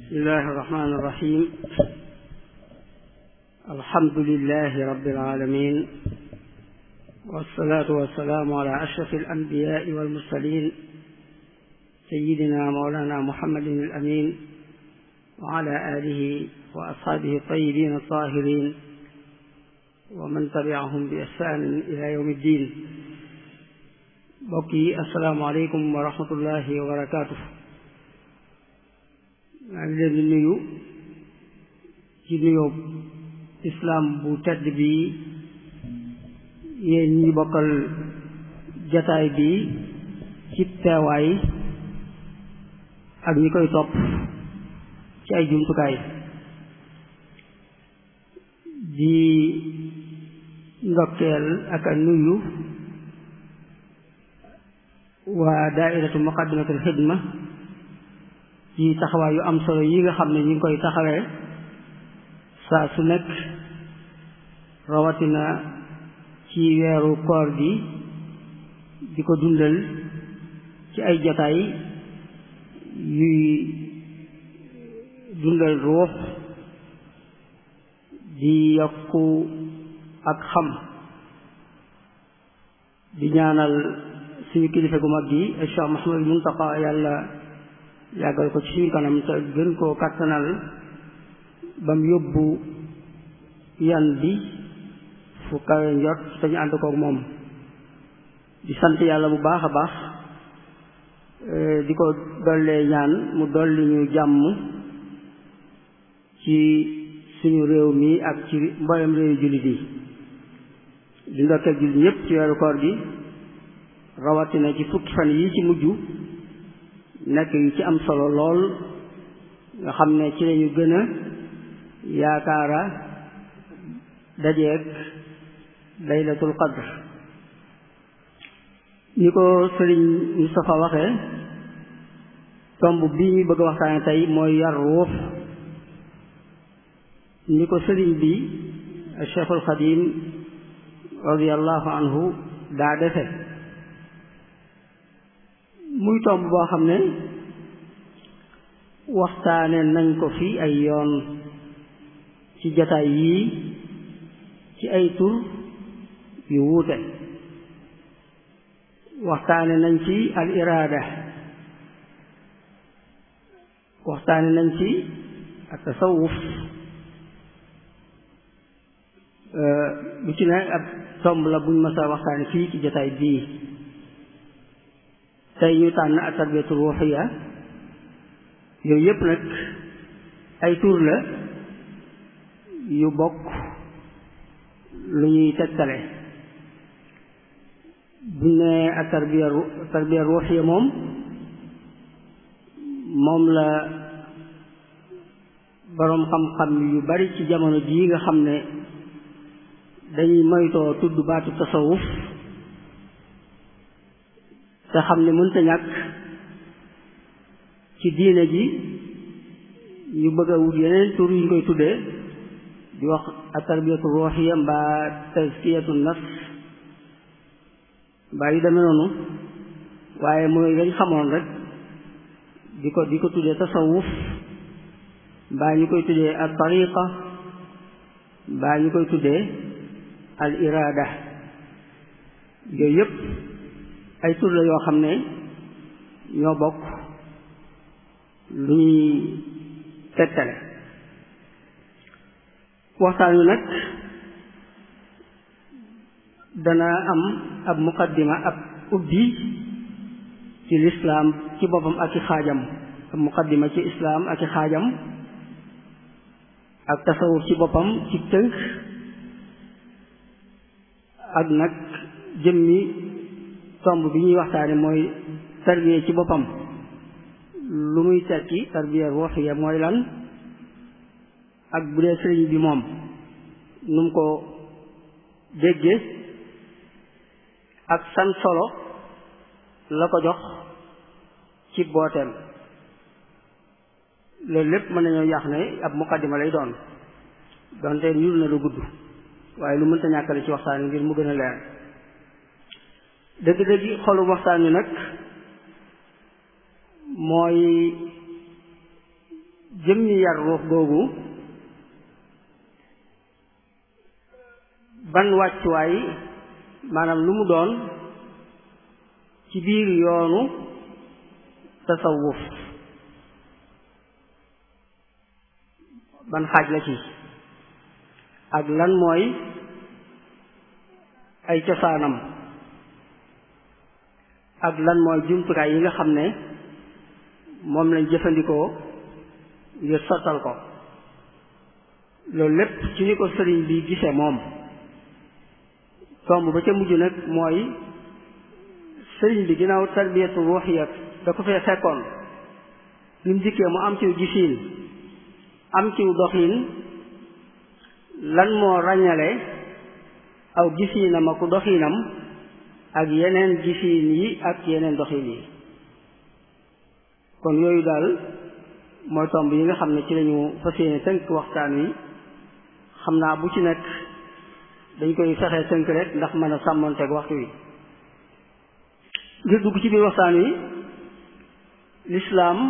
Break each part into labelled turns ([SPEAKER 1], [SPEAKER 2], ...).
[SPEAKER 1] bismillahi irrahmani irrahim alhamdulilahi rabbil alamin wassalatu wassalaamu ala ashraf alanbiyai walmursalin sayidina mawlana muhammadin alamin wa ala alihi wa ashaabihi altayibin altahirin wa man tabiahum bi ihsanin ila yawmi ddin mbokk yi assalaamu aleykum wa rahmatullahi wa barakatuh maa ngi leen di nuyu ci nuyoo islaam bu tedd bi yéen ñi bokkal jataay bi ci teewaay ak ñi koy topp ci ay jumtukaay di ndokkeel ak a nuyu waa daairatu muqaddamatul xidma ci taxawaay yu am solo yi nga xam ne ñu ngi koy taxawee saa su nekk rawatina ci weeru koor gi di ko dundal ci ay jataay yuy dundal ruux di yokku ak xam di ñaanal suñu kilifa gu mag gi Cheikh Mouhamadul Muntaqa yàlla yàggal ko ci suñu kanam te gën koo kàttanal ba mu yóbbu yan bi fu kawe njot te ñu ànd koog moom di sant yàlla bu baax a baax di ko dollee ñaan mu dolli ñu jàmm ci suñu réew mi ak ci mboolem réewu jullit yi di ndokkeel jullit ñépp ci weeru koor gi rawatina ci fukki fan yi ci mujj nekk yu ci am solo lool nga xam ne ci lañu gën a yaakaara dajeeg laylatul qadr ni ko sëriñ Moustapha waxee tomb bii ñu bëgg a waxtaane tey mooy yar ruux ni ko sëriñ bi Cheikhul Xadim radiallahu anhu daa defe muy tomb boo xam ne waxtaane nañ ko fi ay yoon ci jataay yii ci ay tur yu wuute waxtaane nañ ci al iraada waxtaane nañ ci ak tasawuf lu ci ne ab tomb la buñ mës a waxtaane fii ci jataay bii tey ñu tànn ak tarbiyatu ruuxiya yooyu yépp nag ay tur la yu bokk lu ñuy tegtale buñ ne ak tarbiya tarbiya ruuxiya moom moom la boroom xam-xam yu bari ci jamono jii nga xam ne dañuy moytoo tudd baatu tasawuf te xam ne mënta ñàkk ci diine ji ñu bëgg a wut yeneen tur yu ñu koy tuddee di wax a tarbiyatu ruuxiya mbaa tazkiyatu nafs mbaa yu demee noonu waaye mooy dañ xamoon rek di ko di ko tuddee tasawuf mbaa ñu koy tuddee al tariqa mbaa ñu koy tuddee al iraada yooyu yépp ay tur la yoo xam ne ñoo bokk lu ñuy tegtale waxtaan wi nag dana am ab muqaddima ab ubbi ci lislaam ci boppam ak i xaajam ab muqaddima ci islaam ak i xaajam ak tasawuf ci boppam ci tënk ak nag jëmmi tomb bi ñuy waxtaane mooy tarbiya ci boppam lu muy tekki tarbiya ruuxiya mooy lan ak bu dee sëriñ bi moom nu mu ko dégge ak san solo la ko jox ci booteem loolu lépp mën nañoo yàq ne ab muqaddima lay doon donte ñuul na lu gudd waaye lu mënta ñàkkale ci waxtaan ngir mu gën a leer dëgg-dëgg xolu waxtaan wi nag mooy jëmmi yar ruux googu ban wàccuwaay maanaam lu mu doon ci biir yoonu tasawuf ban xaaj la ci ak lan mooy ay cosaanam ak lan mooy jumtukaay yi nga xam ne moom lañ jëfandikoo ngir sottal ko loolu lépp ci ni ko sëriñ bi gisee moom tomb ba ca mujj nag mooy sëriñ bi ginnaaw tarbiyatu ruuxiya da ko fee fekkoon ni mu dikkee mu am ciw gisiin am ciw doxiin lan moo ràññale aw gisiinam ak doxiinam ak yeneen gisiin yi ak yeneen doxiin yi kon yooyu daal mooy tomb yi nga xam ne ci lañu fas yéene tënk waxtaan wi xam naa bu ci nekk dañ koy fexee tënk rek ndax mën a sàmmonteeg waxtu wi ngir dugg ci biir waxtaan wi lislaam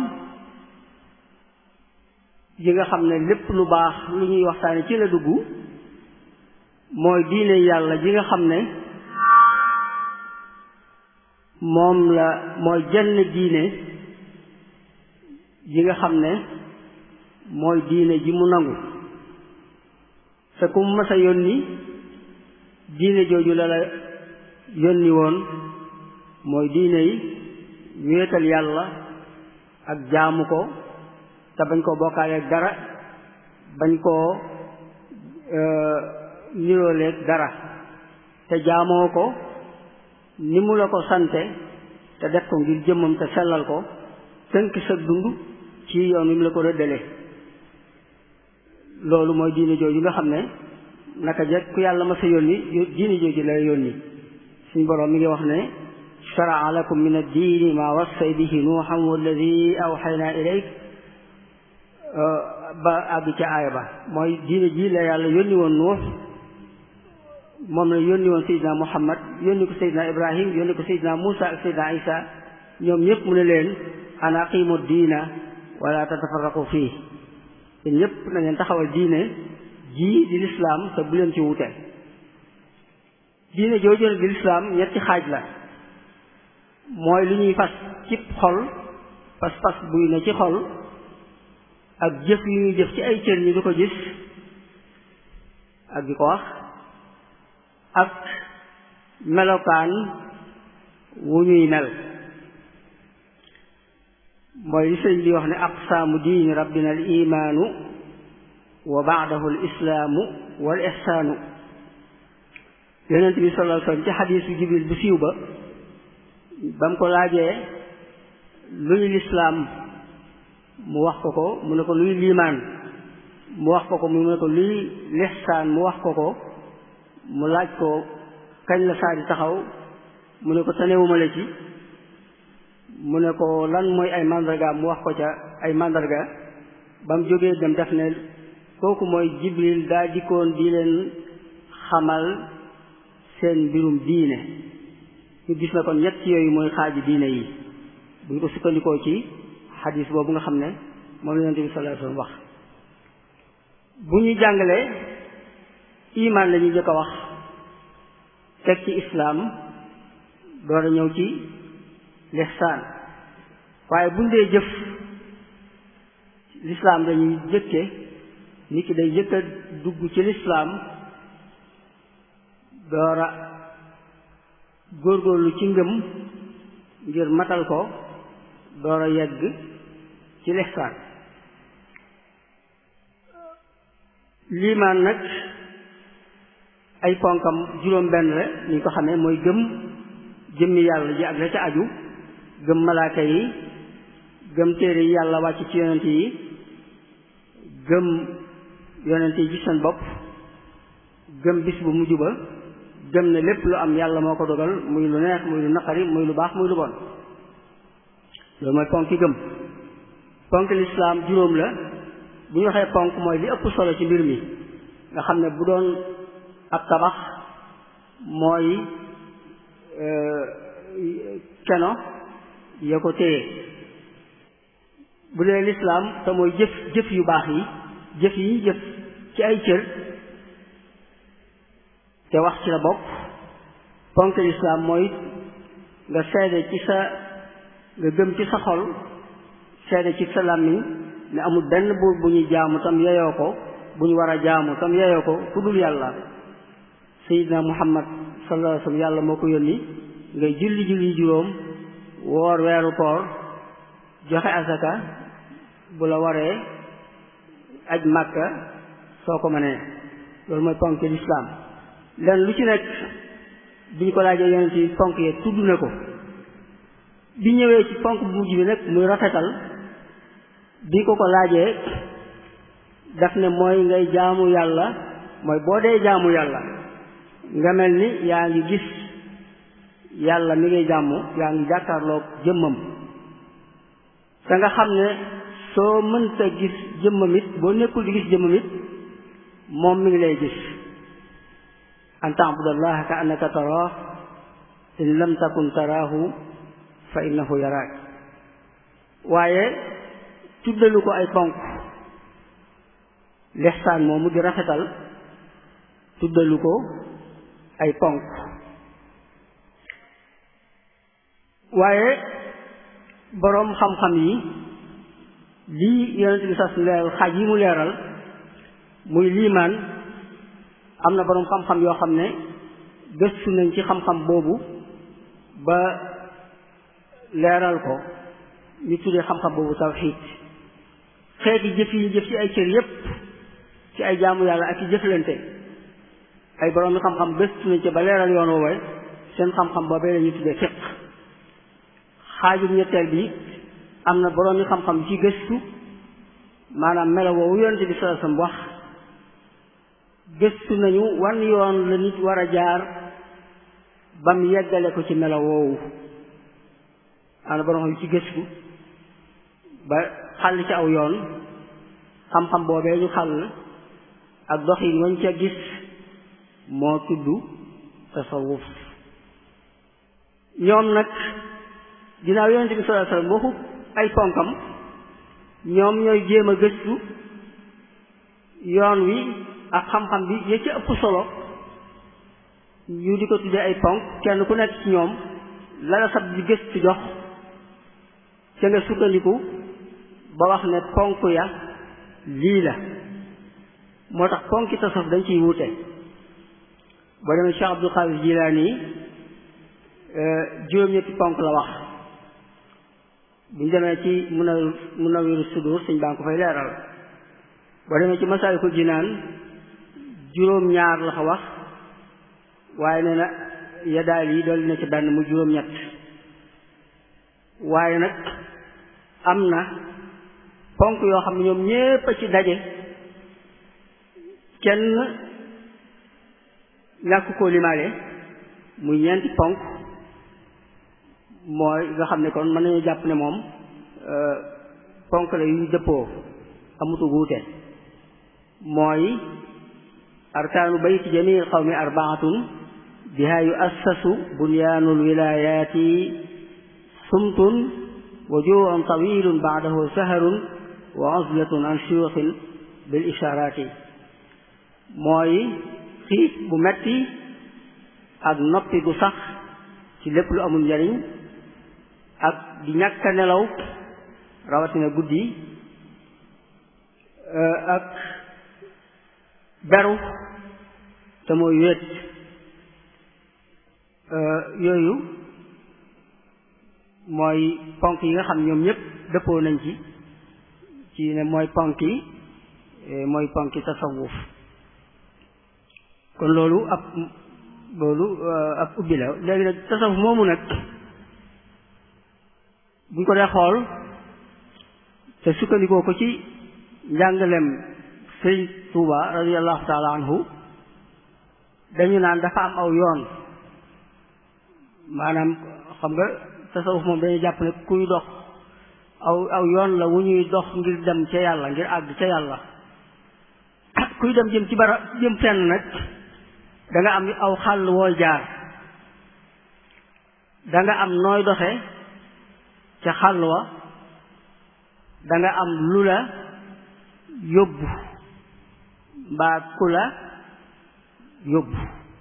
[SPEAKER 1] yi nga xam ne lépp lu baax lu ñuy waxtaane ci la dugg mooy diine yàlla ji nga xam ne moom la mooy jenn diine ji nga xam ne mooy diine ji mu nangu te ku mu mës a yónni diine jooju la la yónni woon mooy diine yi wéetal yàlla ak jaamu ko te bañ koo bokkaale ak dara bañ koo nirooleeg dara te jaamoo ko ni mu la ko sante te def ko ngir jëmmam te sellal ko tënk sa dund ci yoon wi mu la ko rëddale loolu mooy diine jooju nga xam ne naka jekk ku yàlla ma sa yónni diine jooju la yónni suñ boroom mi ngi wax ne sharaa lakum min addiini maa wassay bihi nuuxan walladi awxayna ilayk ba àgg ca aaya ba mooy diine ji la yàlla yónni woon nuux moom la yónni woon Seydina Muhammad yónni ko Seydina Ibrahim yónni ko Seydina Muusa ak Seydina Isa ñoom ñëpp mu ne leen an aqimu diina wala tatafarraqu fii te ñëpp na ngeen taxawal diine ji di lislaam te bu leen ci wute diine jooju di lislaam ñetti xaaj la mooy lu ñuy fas cib xol pas-pas buy ne ci xol ak jëf yu ñuy jëf ci ay cër ñi du ko gis ak di ko wax ak melokaan wu ñuy mel mooy li sëñ bi wax ne aqsaamu diini rabbina al imaanu wa baadahu al islaamu wal ihsaanu yonent bi sallallahu alayhi wasallam ci xadiisu jibril bu siiw ba ba mu ko laajee luy lislaam mu wax ko ko mu ne ko luy liimaan mu wax ko ko mu ne ko luy lihsaan mu wax ko ko mu laaj ko kañ la saa di taxaw mu ne ko tanewuma la ci mu ne ko lan mooy ay mandarga mu wax ko ca ay mandarga ba mu jógee dem def ne kooku mooy jibril daa dikkoon di leen xamal seen mbirum diine ñu gis na kon ñett yooyu mooy xaaji diine yi bu ñu ko sukkandikoo ci xadis boobu nga xam ne moom la yonent bi sallallahu alayhi wasallam wax bu ñu jàngalee imaan la ñuy jëkk a wax teg ci islaam door a ñëw ci lihsaan waaye buñ dee jëf lislaam dañuy jëkke nit ki day jëkk a dugg ci lislaam door a góorgóorlu ci ngëm ngir matal ko door a yegg ci lihsaan liimaan nag ay ponkam juróom benn la ni ñu ko xamee mooy gëm jëmmi yàlla ji ak la ca aju gëm malaaka yi gëm téere yi yàlla wàcc ci yonent yi gëm yonent yi ci seen bopp gëm bis bu mujj ba gëm ne lépp lu am yàlla moo ko dogal muy lu neex muy lu naqari muy lu baax muy lu bon loolu mooy ponk yi gëm ponk lislaam juróom la bu ñu waxee ponk mooy li ëpp solo ci mbir mi nga xam ne bu doon ab tabax mooy keno ya ko téye bu dee lislaam te mooy jëf jëf yu baax yi jëf yi ñu jëf ci ay cër te wax ci la bokk ponk lislaam mooy nga seede ci sa nga gëm ci sa xol seede ci sa làmmiñ ne amul benn buur bu ñuy jaamu tam yeyoo ko bu ñu war a jaamu tam yeyoo ko ku dul yàlla sayidna muhammad sallallahu alayhi wasallam yàlla moo ko yónni ngay julli julli juróom woor weeru koor joxe asaka bu la waree aj màkka soo ko mënee loolu mooy ponk lislaam len lu ci nekk bi ñu ko laajee yonent yi ponk yee tudd na ko bi ñëwee ci ponk bu mujj bi nag muy rafetal bi ko ko laajee daf ne mooy ngay jaamu yàlla mooy boo dee jaamu yàlla nga mel ni yaa ngi gis yàlla mi ngay jàmm yaa ngi jàkkaarloog jëmmam te nga xam ne soo mënta gis jëmmam it boo nekkul di gis jëmmam it moom mi ngi lay gis an taabudallaha ka annaka taraah in lam takun taraahu fa innahu yaraak waaye tuddalu ko ay ponk lixsaan moomu di rafetal tuddalu ko ay ponk waaye boroom xam-xam yi lii yonent bi sas leeral xaaj yi mu leeral muy liimaan am na boroom xam-xam yoo xam ne gëstu nañ ci xam-xam boobu ba leeral ko ñu tuddee xam-xam boobu tawxiid xeeti jëf yi jëf ci ay cër yépp ci ay jaamu yàlla ak ci jëflante ay boroom yi xam-xam gëstu nañ ci ba leeral yoon woowee seen xam-xam boobee la ñu tuddee fiq xaajum ñetteel bi am na boroom yi xam-xam ci gëstu maanaam melo woowu yonent bi sallallahu alayhi wasallam wax gëstu nañu wan yoon la nit war a jaar ba mu yeggale ko ci melo woowu am na boroom xam ci gëstu ba xàll ci aw yoon xam-xam boobee ñu xàll ak dox yi wañ ca gis moo tudd tasawuf ñoom nag ginnaaw yonente bi sallallahu alayhi wasallam waxu ay ponkam ñoom ñooy jéem a gëstu yoon wi ak xam-xam bi ya ci ëpp solo ñu di ko tuddee ay ponk kenn ku nekk ci ñoom la la sab di gëstu jox ca nga sukkandiku ba wax ne ponk ya lii la moo tax ponki tasawuf dañ ciy wuute boo demee Cheikh Abdul Qadir Jilaani juróom-ñetti ponk la wax buñ demee ci mun a mun a wéru sudur suñ baa ngi ko fay leeral boo demee ci Masaalikul Jinaan juróom-ñaar la ko wax waaye nee na ya daal yi dolli na ci benn mu juróom-ñett waaye nag am na ponk yoo xam ne ñoom ñépp a ci daje kenn ñàkk koo limaale muy ñeenti ponk mooy nga xam ne kon mën nañu jàpp ne moom ponk la yu dëppoo amutu wuute mooy arkaanu bayti jamii qawmi arbaatun biha yuassasu bunyaanul wilayaati sumtun wa juu'un tawilun ba'dahu saharun wa uzlatun an shuyuxin bil ishaaraati mooy xiif bu metti ak noppi gu sax ci lépp lu amul njariñ ak di ñàkk a nelaw rawatina guddi ak beru te mooy wéet yooyu mooy ponk yi nga xam ñoom ñëpp dëppoo nañ ci ci ne mooy ponk yi mooy ponk yi tasawuf kon loolu ab loolu ab ubbi la léegi nag tasawuf moomu nag buñ ko dee xool te sukkandikoo ko ci njàngalem sëñ Tuuba radiyallahu taala anhu dañu naan dafa am aw yoon maanaam xam nga tasawuf moom dañuy jàpp ne kuy dox aw aw yoon la wu ñuy dox ngir dem ca yàlla ngir àgg ca yàlla kuy dem jëm ci bara jëm fenn nag da nga am aw xàll wooy jaar da nga am nooy doxe ca xàll wa danga am lu la yóbbu mbaa ku la yóbbu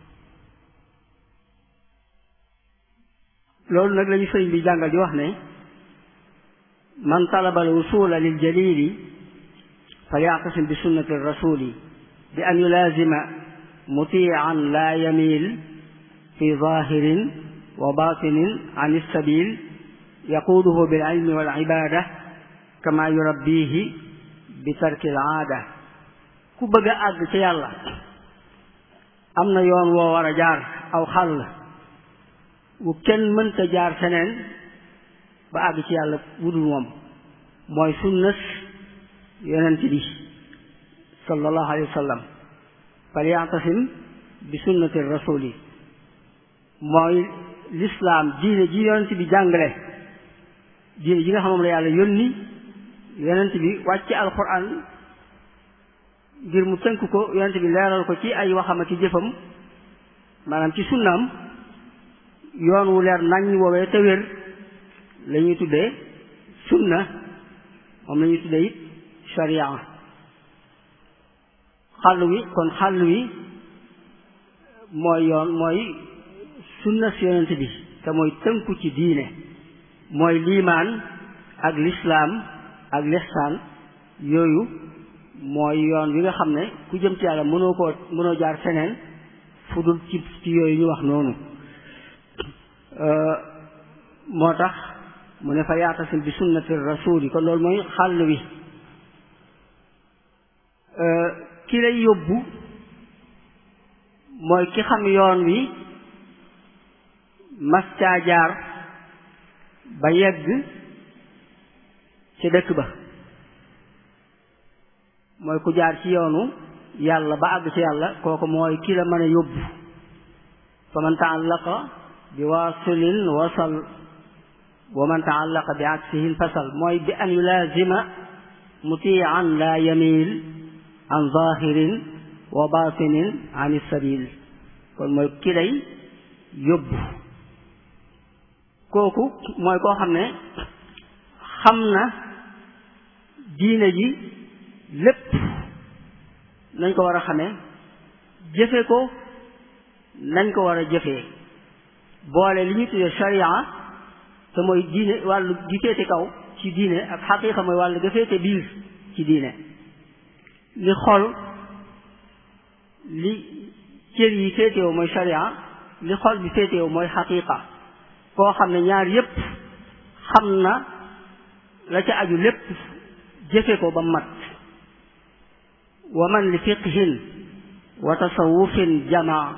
[SPEAKER 1] loolu nag lañu sëriñ bi jàngal di wax ne man talaba al wusula lil jalili falyactasim bi sunnati rasuli bi an yulaazima mutian la yamil fi zahirin wa batinin an ilsabil yaquuduhu bil ilmi wal ibada kama yurabbihi bi tarki al aada ku bëgg a àgg ci yàlla am na yoon woo war a jaar aw xàll wu kenn mënta jaar feneen ba àgg ci yàlla wudul moom mooy sunnas yonent bi sallallahu alayhi wa sallam falyatasim bi sunnati rasuli mooy lislaam diine ji yonent bi jàngale diine ji nga xam moom la yàlla yónni yonent bi wàcc alquran ngir mu tënk ko yonent bi leeral ko ci ay waxam ak ci jëfam maanaam ci sunnaam yoon wu leer nañ woowee te wér la ñuy tuddee sunna moom la ñuy tuddee it sharia xàll wi kon xàll wi mooy yoon mooy sunna si yonent bi te mooy tënku ci diine mooy liimaan ak lislaam ak lixsaan yooyu mooy yoon wi nga xam ne ku jëm ci yàlla mënoo koo mënoo jaar feneen fu dul ci ci yooyu ñu wax noonu moo tax mu ne fa yaatasim bi sunnati rasuli kon loolu mooy xàll wi ki lay yóbbu mooy ki xam yoon wi mas caa jaar ba yegg ci dëkk ba mooy ku jaar ci yoonu yàlla ba àgg ci yàlla kooku mooy ki la mën a yóbbu fa man taallaqa bi waasilin wasal wa man taallaqa bi aksihin fasal mooy bi an yulaazima mutian la yamil an zahirin wa batinin an sabil kon mooy ki lay yóbbu kooku mooy koo xam ne xam na diine ji lépp nañ ko war a xamee jëfe ko nañ ko war a jëfee boole li ñu tuddee sharia te mooy diine wàllu gi féete kaw ci diine ak xaqiiqa mooy wàllu ga féete biir ci diine li xol li cër yi féetewu mooy sharia li xol bi féetewu mooy xaqiiqa koo xam ne ñaar yépp xam na la ca aju lépp jëfe ko ba mat wa man li fiqhin wa tasawufin jamaa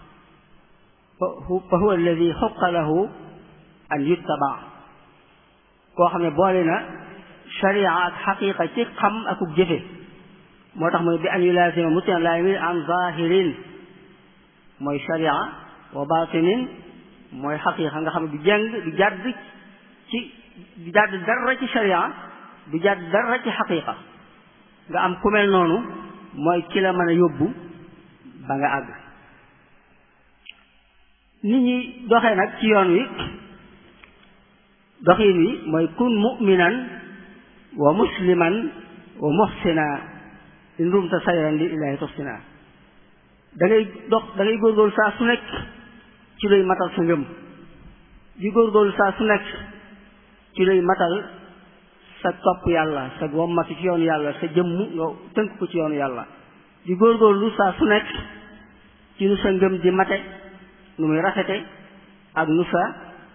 [SPEAKER 1] fa huwa alladi xuqa lahu an yuttaba koo xam ne boole na sharia ak xaqiqa ci xam akuk jëfe moo tax mooy bi an yulaasima mutian laa yamin an zahirin mooy sharia wa batinin mooy xaqiqa nga xam ne du jàng du jàdd ci du jàdd dara ci sharia du jàdd dara ci xaqiqa nga am ku mel noonu mooy ki la mën a yóbbu ba nga àgg nit ñi doxee nag ci yoon wi doxin wi mooy kun mu'minan wa musliman wa muhsina in rumta sayran li ilahi tuhsina da ngay dox da ngay góorgóorlu saa su nekk ci luy matal sa ngëm di góorgóorlu saa su nekk ci luy matal sa topp yàlla sa wommatu ci yoonu yàlla sa jëmm nga tënk ko ci yoonu yàlla di góorgóorlu saa su nekk ci nu sa ngëm di mate nu muy rafete ak nu sa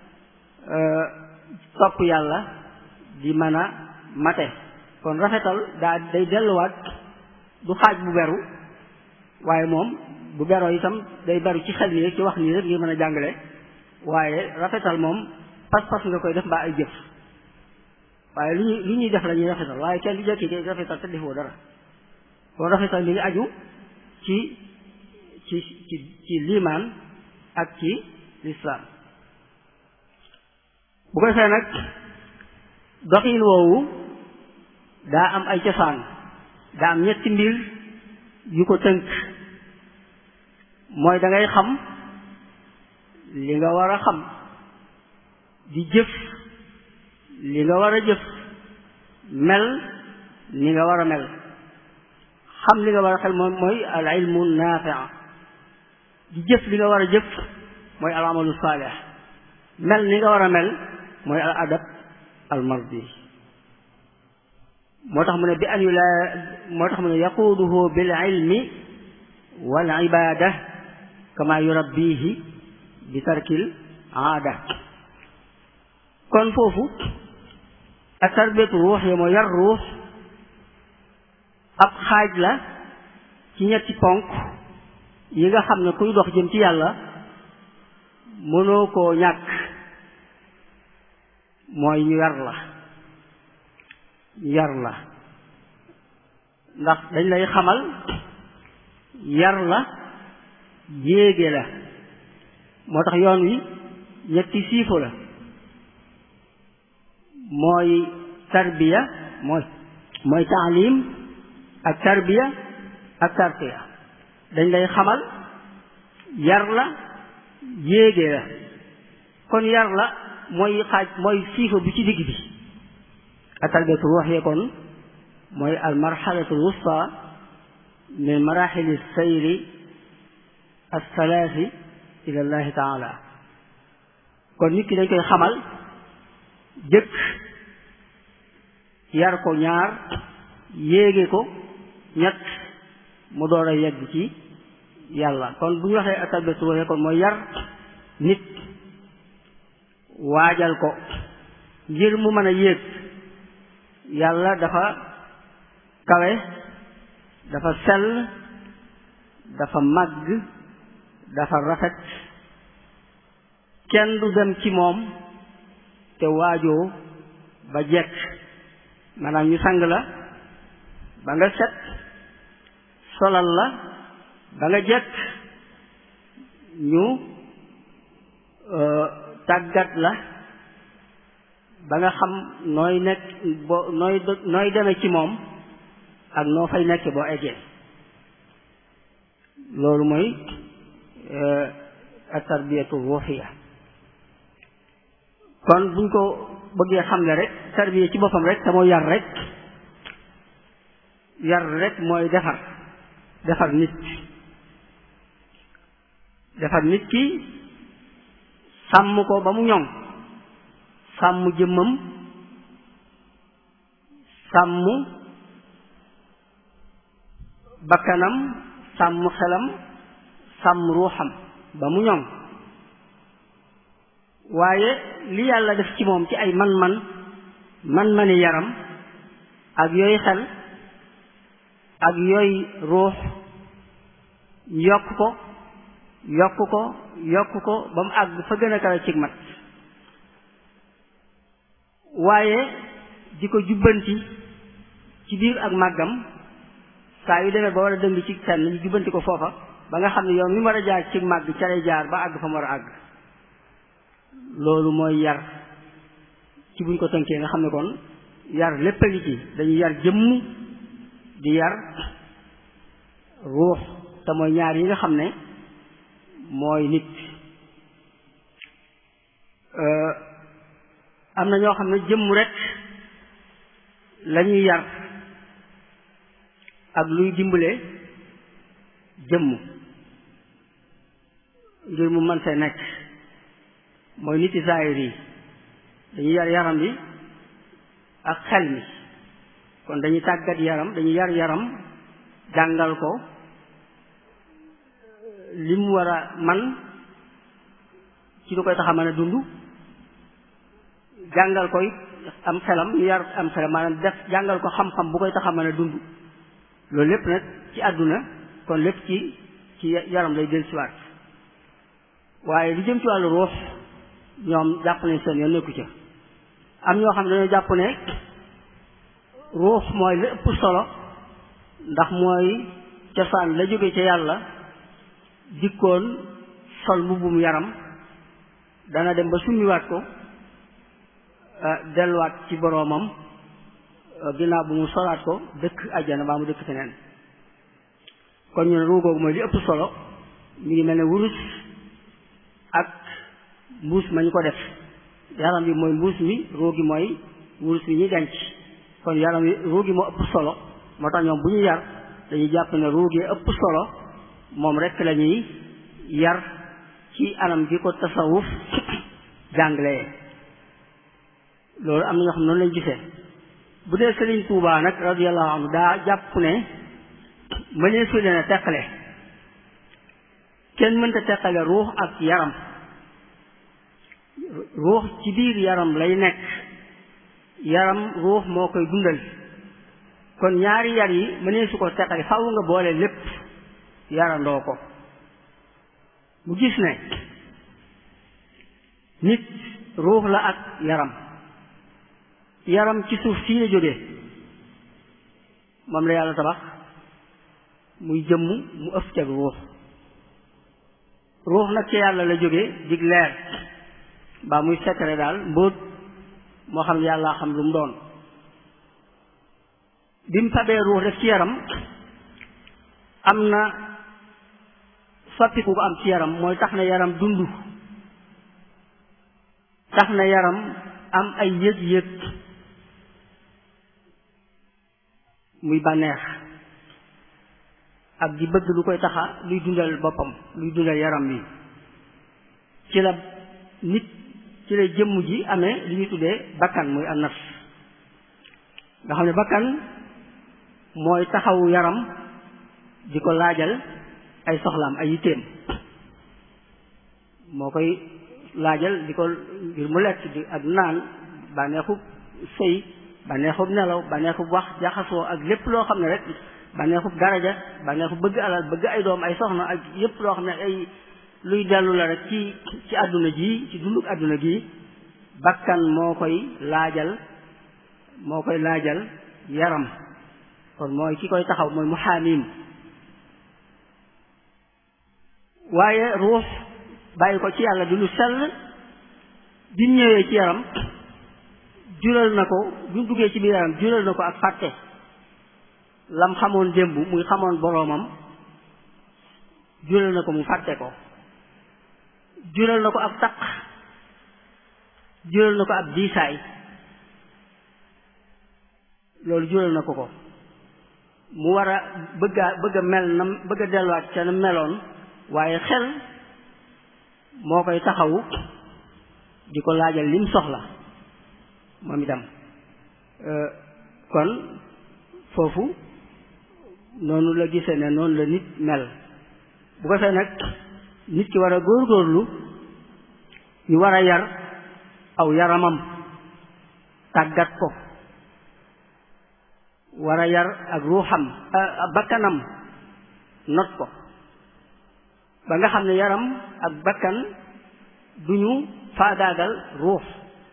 [SPEAKER 1] topp yàlla di mën a mate kon rafetal daa day delluwaat du xaaj bu beru waaye moom bu beroo itam day beru ci xel nii rek ci wax nii rek ngir mën a jàngale waaye rafetal moom pas-pas nga koy def mbaa ay jëf waaye lu ñuy lu ñuy def la ñuy rafetal waaye kenn du jekki de rafetal te defoo dara kon rafetal mi ngi aju ci ci ci ci liimaan ak ci lislaam bu ko defee nag doxin woowu daa am ay cosaan daa am ñetti mbir yu ko tënk mooy da ngay xam li nga war a xam di jëf li nga war a jëf mel ni nga war a mel xam li nga war a xel moom mooy al ilmu nafia di jëf li nga war a jëf mooy al amalu saalih mel ni nga war a mel mooy al adab al mardi moo tax mu ne bi an yu laa moo tax mu ne yaquuduhu bil ilmi wal ibada kama yurabbihi bi tarkil aada kon foofu ak tarbiyatu ruux yi mooy yar ruux ab xaaj la ci ñetti ponk yi nga xam ne kuy dox jëm ci yàlla mënoo koo ñàkk mooy ñu yar la yar la ndax dañ lay xamal yar la yéege la moo tax yoon wi ñetti siifo la mooy tarbiya mooy mooy taalim ak tarbiya ak tarqiya dañ lay xamal yar la yéege la kon yar la mooy xaaj mooy siifo bi ci digg bi ak tarbiyatu ruuxiya kon mooy al marxalatu al wusta min maraxili sayri althalaasi ila llahi taala kon nit ki dañ koy xamal jëkk yar ko ñaar yéege ko ñett mu door a yegg ci yàlla kon bu ñu waxee atarbiyatu ruuxiya kon mooy yar nit waajal ko ngir mu mën a yéeg yàlla dafa kawe dafa sell dafa màgg dafa rafet kenn du dem ci moom te waajoo ba jekk maanaam ñu sang la ba nga set solal la ba nga jekk ñu tàggat la ba nga xam nooy nekk boo nooy nooy deme ci moom ak noo fay nekk boo eggee loolu mooy ak tarbiyatu ruuxiya kon buñ ko bëggee xam ne rek tarbiya ci boppam rek te mooy yar rek yar rek mooy defar defar nit defar nit ki sàmm ko ba mu ñoŋ sàmm jëmmam sàmm bakkanam sàmm xelam sàmm ruuxam ba mu ñoŋ waaye li yàlla def ci moom ci ay man-man man-mani yaram ak yooyu xel ak yooyu ruux yokk ko yokk ko yokk ko ba mu àgg fa gën a kawe cig mat waaye di ko jubbanti ci biir ak màggam saa yu demee ba war a dëng ci fenn ñu jubbanti ko foofa ba nga xam ne yow mi war a jaar ci màgg ca lay jaar ba àgg fa mu war a àgg loolu mooy yar ci buñ ko tënkee nga xam ne kon yar lépp a ngi ci dañuy yar jëmm di yar ruux te mooy ñaar yi nga xam ne mooy nit am na ñoo xam ne jëmm rek lañuy yar ak luy dimbale jëmm ngir mu mën fee nekk mooy nit yi zaahir yi dañuy yar yaram bi ak xel mi kon dañuy tàggat yaram dañuy yar yaram jàngal ko li mu war a man ci lu koy tax a mën a dund jàngal koy am xelam ñu yar am xelam maanaam def jàngal ko xam-xam bu koy tax a mën a dund loolu lépp nag ci àdduna kon lépp ci ci yaram lay del siwaat waaye lu jëm ci wàllu ruux ñoom jàpp ne seen yoon nekku ca am ñoo xam ne dañoo jàpp ne ruux mooy la ëpp solo ndax mooy cosaan la jóge ca yàlla dikkoon sol mbubbum yaram dana dem ba summiwaat ko delluwaat ci boroomam ginnaaw bu mu solaat ko dëkk ajjana baa mu dëkk feneen kon ñu ne ruu googu mooy li ëpp solo mi ngi mel ne wurus ak mbuus ma ñu ko def yaram bi mooy mbuus mi ruu gi mooy wurus mi ñuy denc kon yaram wi ruu gi moo ëpp solo moo tax ñoom bu ñu yar dañuy jàpp ne ruu gi ëpp solo moom rek la ñuy yar ci anam gi ko tasawuf jàngalee loolu am na ñoo xam noonu lañ gisee bu dee Sëriñ Tuubaa nag radiyallahu anhu daa jàpp ne mënee su leen a teqale kenn mënta teqale ruux ak yaram ruux ci biir yaram lay nekk yaram ruux moo koy dundal kon ñaari yar yi mënee su ko teqale faaw nga boole lépp yarandoo ko mu gis ne nit ruux la ak yaram yaram ci suuf sii la jógee moom la yàlla tabax muy jëmm mu ëf cag ruux ruux nag ci yàlla la jógee dig leer mbaa muy secret daal mbóot moo xam yàlla xam lu mu doon bi mu fabee ruux def ci yaram am na soppiku ko am ci yaram mooy tax na yaram dund tax na yaram am ay yëg-yëg muy bànneex ak di bëgg lu koy taxa luy dundal boppam luy dundal yaram wi ci la nit ci la jëmm ji amee li ñuy tuddee bakkan muy an nafs nga xam ne bakkan mooy taxawu yaram di ko laajal ay soxlaam ay yitteem moo koy laajal di ko ngir mu lekk di ak naan bànneexub sëy bànneexub nelaw bànneexub wax jaxasoo ak lépp loo xam ne rek bànneexub daraja bànneexub bëgg alal bëgg ay doom ay soxna ak yépp loo xam ne ay luy dellu la rek ci ci àdduna ji ci dunduk àdduna gi bakkan moo koy laajal moo koy laajal yaram kon mooy ki koy taxaw mooy muhaamim waaye ruux bàyyi ko ci yàlla di lu sell bi mu ñëwee ci yaram jural na ko bi mu duggee ci biir yaram jural na ko ak fàtte lam xamoon démb muy xamoon boroomam jural na ko mu fàtte ko jural na ko ab taq jural na ko ab diisaay loolu jural na ko ko mu war a bëgg a bëgg a mel na bëgg a delluwaat ca na meloon waaye xel moo koy taxawu di ko laajal lim soxla moom itam kon foofu noonu la gisee ne noonu la nit mel bu ko fee nag nit ki war a góorgóorlu ñu war a yar aw yaramam tàggat ko war a yar ak ruuxam bakkanam not ko ba nga xam ne yaram ak bakkan duñu faagaagal ruux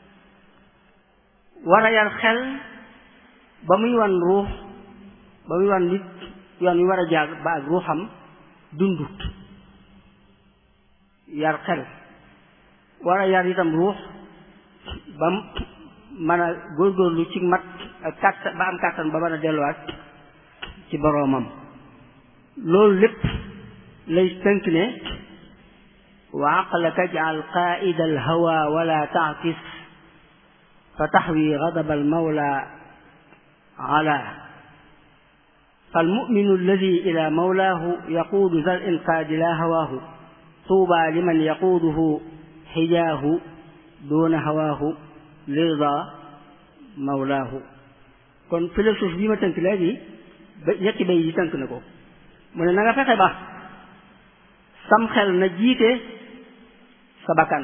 [SPEAKER 1] war a yar xel ba muy wan ruux ba muy wan nit yoon wi war a jaar ba ak ruuxam dundut yar xel war a yar itam ruux ba mën a góorgóorlu ci mat ak kàttan ba am kàttan ba mën a delluwaat ci boroomam loolu lépp lay tënk ne wa aqlaka jaal qaida alhawa wala taakis fa taxwi gadab almawla ala فالمؤمن الذي إلى مولاه يقود ذا الإنقاذ لا هواه طوبى لمن يقوده حجاه دون هواه لرضا مولاه kon philosophe bi ma tënk léegi ba ñetti bay yi tënk na ko mu ne na nga fexe ba sam xel na jiite sa bakkan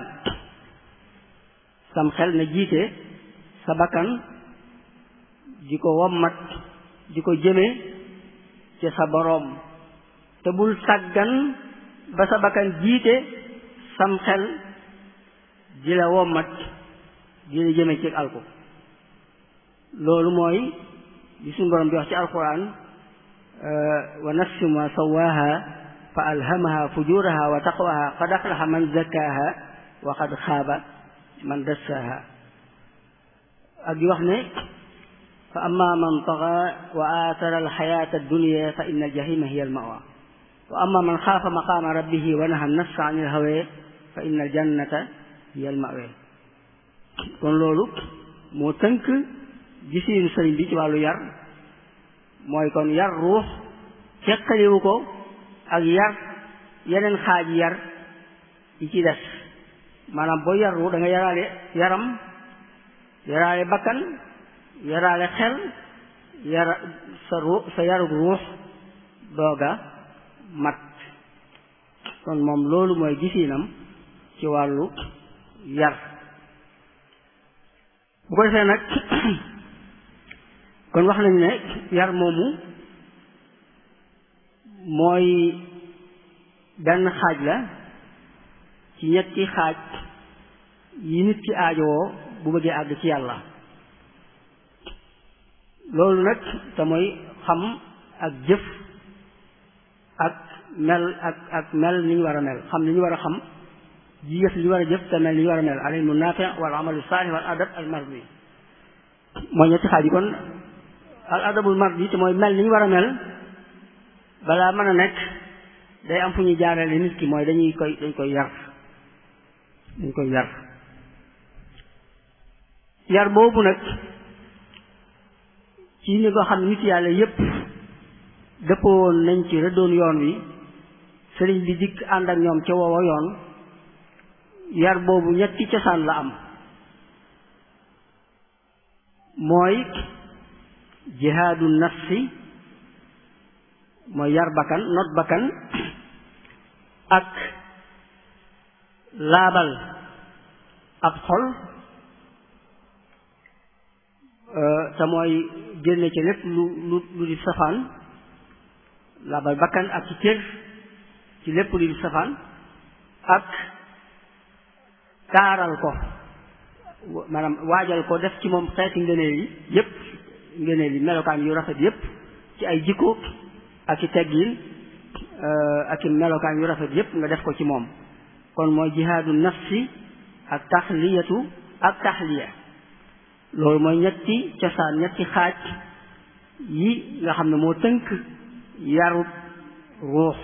[SPEAKER 1] sam xel na jiite sa bakkan di ko wommat di ko jëme ci sa boroom te bul sàggan ba sa bakkan jiite sam xel di la wommat di la jëme ci alko loolu mooy li suñu borom di wax ci alquran wa nafsin ma sawaha fa alhamaha fujuraha wa taqwaha qad aflaha man zakkaha wa qad xaaba man dassaha ak di wax ne fa amma man taga wa athara alxayata addunya fa inna aljahima hiya almawa wa amma man xaafa maqama rabbihi wa naha nafsa an ilhawa fa inna aljannata hiya almawa kon loolu moo tënk gisiinu sëriñ bi ci wàllu yar mooy kon yar ruux ceqaliwu ko ak yar yeneen xaaji yar yi ci des maanaam boo yar ruux da nga yaraale yaram yaraale bakkan yaraale xel yara sa ruux sa yarug ruux dooga mat kon moom loolu mooy gisiinam ci wàllu yar bu ko defee nag kon wax nañu ne yar moomu mooy benn xaaj la ci ñetti xaaj yi nit ki aajowoo bu bëggee àgg ci yàlla loolu nag te mooy xam ak jëf ak mel ak ak mel ni ñu war a mel xam li ñu war a xam ji jëf li ñu war a jëf te mel ni ñu war a mel al ilmu naafi wal amalu saalih wal adab al mardi mooy ñetti xaaj yi kon al adabul mardi te mooy mel ni ñu war a mel balaa mën a nekk day am fu ñuy jaarale nit ki mooy dañuy koy dañ koy yar dañ koy yar yar boobu nag ci ni nga xam ne nit yàlla yépp dëppoo woon nañ ci rëddoon yoon wi sëriñ bi dikk ànd ak ñoom ca woowa yoon yar boobu ñetti cosaan la am mooy jihaadu nafsi mooy yar bakkan not bakkan ak laabal ab xol te mooy génne ci lépp lu lu lu di safaan laabal bakkan ak ci cër ci lépp lu di safaan ak taaral ko maanaam waajal ko def ci moom xeeti ngëneel yi yépp ngëneel yi melokaan yu rafet yépp ci ay jikko ak i teggin ak i melokaan yu rafet yépp nga def ko ci moom kon mooy jihaadu nafsi ak taxliyatu ak taxliya loolu mooy ñetti cosaan ñetti xaaj yi nga xam ne moo tënk yarut ruux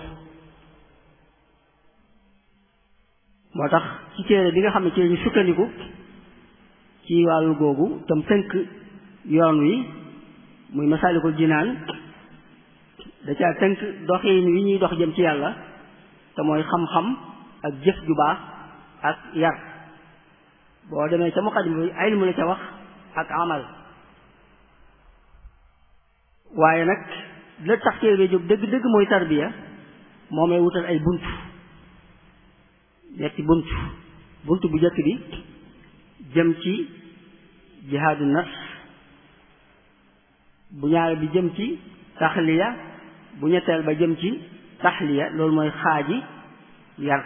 [SPEAKER 1] moo tax ci téere bi nga xam ne ci lañu sukkandiku ci wàllu googu tam tënk yoon wi muy masaalikul jinaan da caa tënk doxiin wi ñuy dox jëm ci yàlla te mooy xam-xam ak jëf ju baax ak yar boo demee ca muqaddima bi ilmu la ca wax ak amal waaye nag la tax téere jóg dëgg-dëgg mooy tarbiya moo may wutal ay bunt ñetti bunt bunt bu jëkk bi jëm ci jihaadu nafs bu ñaar bi jëm ci taxliya bu ñetteel ba jëm ci taxliya loolu mooy xaaji yar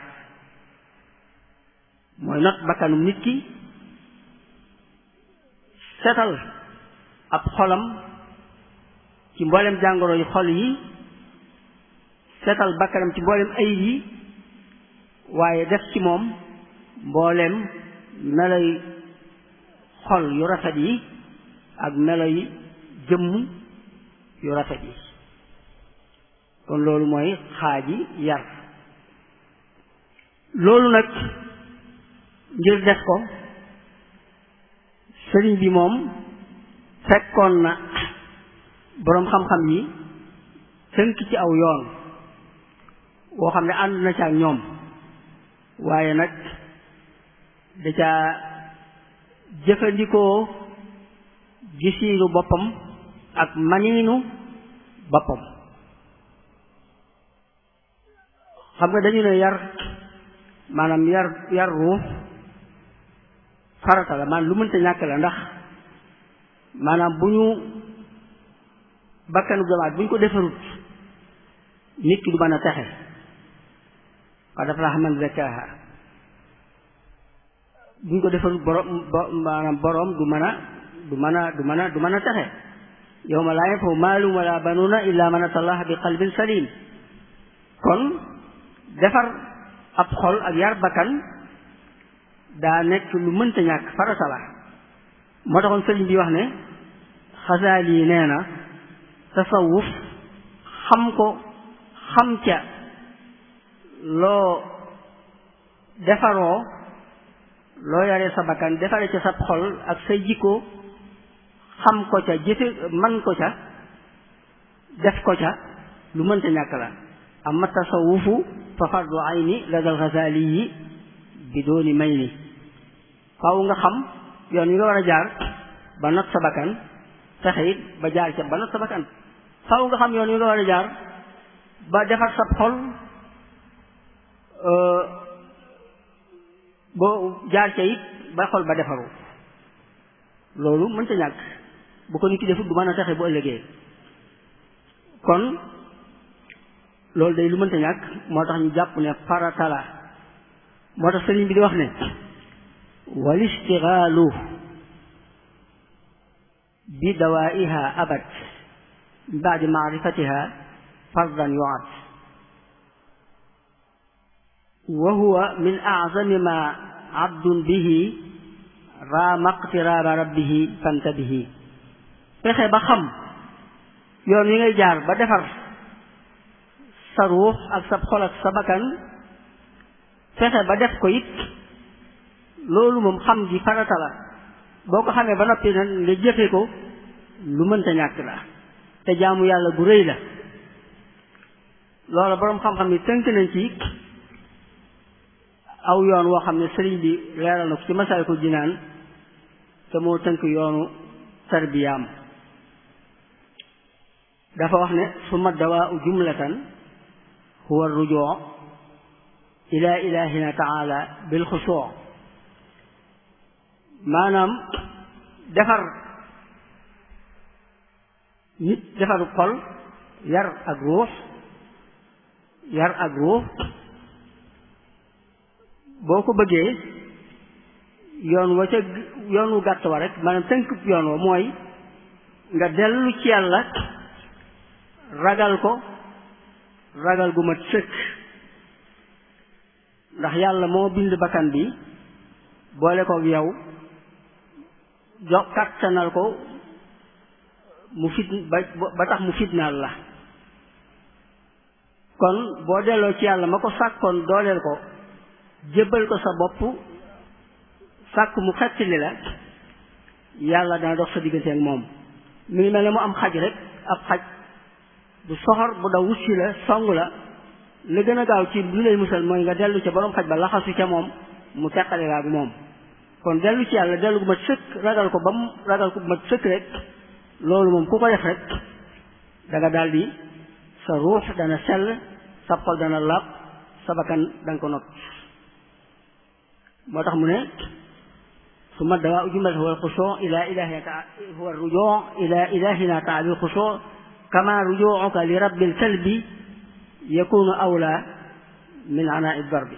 [SPEAKER 1] mooy not bakkanum nit ki setal ab xolam ci mboolem jàngoro yi xol yi setal bakkanam ci mboolem ayib yi waaye def ci moom mboolem meloy xol yu rafet yi ak meloy jëmm yu rafet yi kon loolu mooy xaaji yar loolu nag ngir def ko sëriñ bi moom fekkoon na boroom xam-xam yi tënk ci aw yoon woo xam ne ànd na ca ak ñoom waaye nag da caa jëfandikoo gisiinu boppam ak maniinu boppam xam nga dañu ne yar maanaam yar yar ruux farata la maanaam lu mënta ñàkk la ndax maanaam bu ñu bakkanu jamaat bu ñu ko defarut nit ki du mën a texe qad aflaha man zakkaha bu ñu ko defarut borom maanaam borom du mën a du mën a du mën a du mën a texe yawma laa yanfa'u maalun wala banuuna illa man atallaha bi qalbin salim kon defar ab xol ak yar bakkan daa nekk lu mënta ñàkk farata la moo taxoon sëriñ bi wax ne xasaal yi nee na tasawuf xam ko xam ca loo defaroo loo yaree sa bakkan defaree ca sa xol ak say jikko xam ko ca jëfe man ko ca def ko ca lu mënta ñàkk la amma tasawufu fa fardu ayni la dal xasaali yi bi dooni may ni faaw nga xam yoon yi nga war a jaar ba not sa bakkan fexe it ba jaar ca ba not sa bakkan faaw nga xam yoon yi nga war a jaar ba defar sa xol boo jaar ca it ba xol ba defaru loolu mënta ñàkk bu ko nit ki defut du mën a taxe bu ëllëgee kon loolu day lu mënta ñàkk moo tax ñu jàpp ne farata la moo tax sëriñ bi di wax ne wal istigaalu bi dawaiha abad min baadi maarifatiha fardan yuad wa huwa min aazami ma abdun bihi raama iqtiraaba rabbihi fantabihi fexe ba xam yoon wi ngay jaar ba defar sa ruux ak sa xol ak sa bakkan fexe ba def ko it loolu moom xam gi farata la boo ko xamee ba noppi nag nga jëfe ko lu mënta ñàkk la te jaamu yàlla gu rëy la loola boroom xam-xam ni tënk nañ ci aw yoon woo xam ne sëriñ bi leeral na ko ci Masaalikul Jinaan te moo tënk yoonu tarbiyaam dafa wax ne summa dawaau jumlatan huwa rujuu ila ilahina taala bil xusuu maanaam defar nit defaru xol yar ak ruux yar ak ruux boo ko bëggee yoon wa ca yoon wu gàtt wa rek maanaam tënk yoon wa mooy nga dellu ci yàlla ragal ko ragal gu mat sëkk ndax yàlla moo bind bakkan bi boole ko yow jox kattanal ko mu fit ba ba tax mu fitnaal la kon boo delloo ci yàlla ma ko sàkkoon dooleel ko jébbal ko sa bopp sàkk mu xettali la yàlla dana dox sa diggante ak moom mi ngi mel ne mu am xaj rek ab xaj bu soxor bu daw wutsi la song la la gën a gaaw ci lu lay musal mooy nga dellu ca borom xaj ba laxasu ca moom mu teqale la ak moom kon dellu ci yàlla dellu gu mat sëkk ragal ko ba mu ragal ko bu mat sëkk rek loolu moom ku ko def rek da nga daal di sa ruux dana sell sa xol dana laab sa bakkan da nga ko not moo tax mu ne summa dawaa jumlat huwa alxusuu ila ilahina ta huwa rujuu ila ilahina taa bil xusuu kama rujuuka li rabbil kalbi yakunu awla min anaa darbi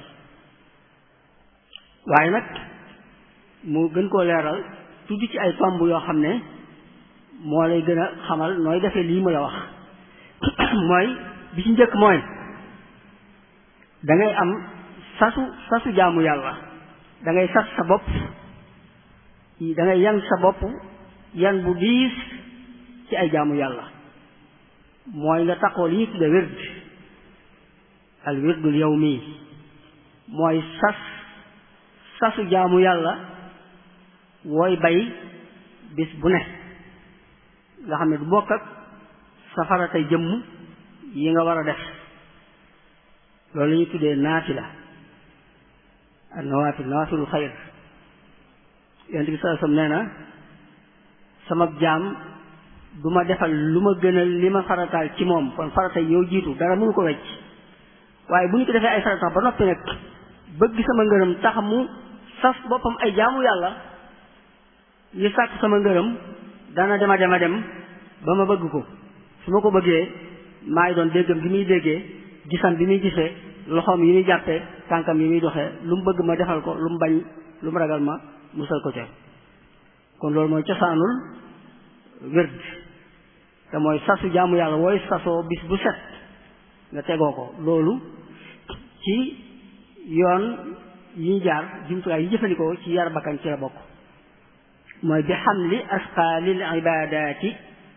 [SPEAKER 1] waaye nag mu gën koo leeral tudd ci ay tomb yoo xam ne moo lay gën a xamal nooy defee lii mu la wax mooy bi ci njëkk mooy da ngay am sasu sasu jaamu yàlla da ngay sas sa bopp da ngay yan sa bopp yan bu diis ci ay jaamu yàlla mooy nga taxoo li ñu tudde wird al wirdul yawmi mooy sas sasu jaamu yàlla wooy bay bis bu ne nga xam ne du bokk ak safara tey jëmm yi nga war a def loolu la ñuy tuddee naafila ak nawaafil nawaafilul xayr yonent bi sallallahu alayhi wasallam nee na sama jaam du ma defal lu ma gënal li ma farataal ci moom kon farata yow jiitu dara mënu ko wecc waaye bu ñu ko defee ay farata ba noppi nag bëgg sama ngërëm tax mu sas boppam ay jaamu yàlla yi sàkk sama ngërëm dana dema dema dem ba ma bëgg ko su ma ko bëggee maay doon déggam bi muy déggee gisam bi muy gisee loxoom yi muy jàppee tànkam yi muy doxee lu mu bëgg ma defal ko lu mu bañ lu mu ragal ma musal ko ca kon loolu mooy cosaanul wérd te mooy sasu jaamu yàlla wooy sasoo bis bu set nga tegoo ko loolu ci yoon yi ñu jaar jumtuwaay yi jëfandikoo ci yar bakkan ci la bokk mooy bi xamli asqaalil ibadaati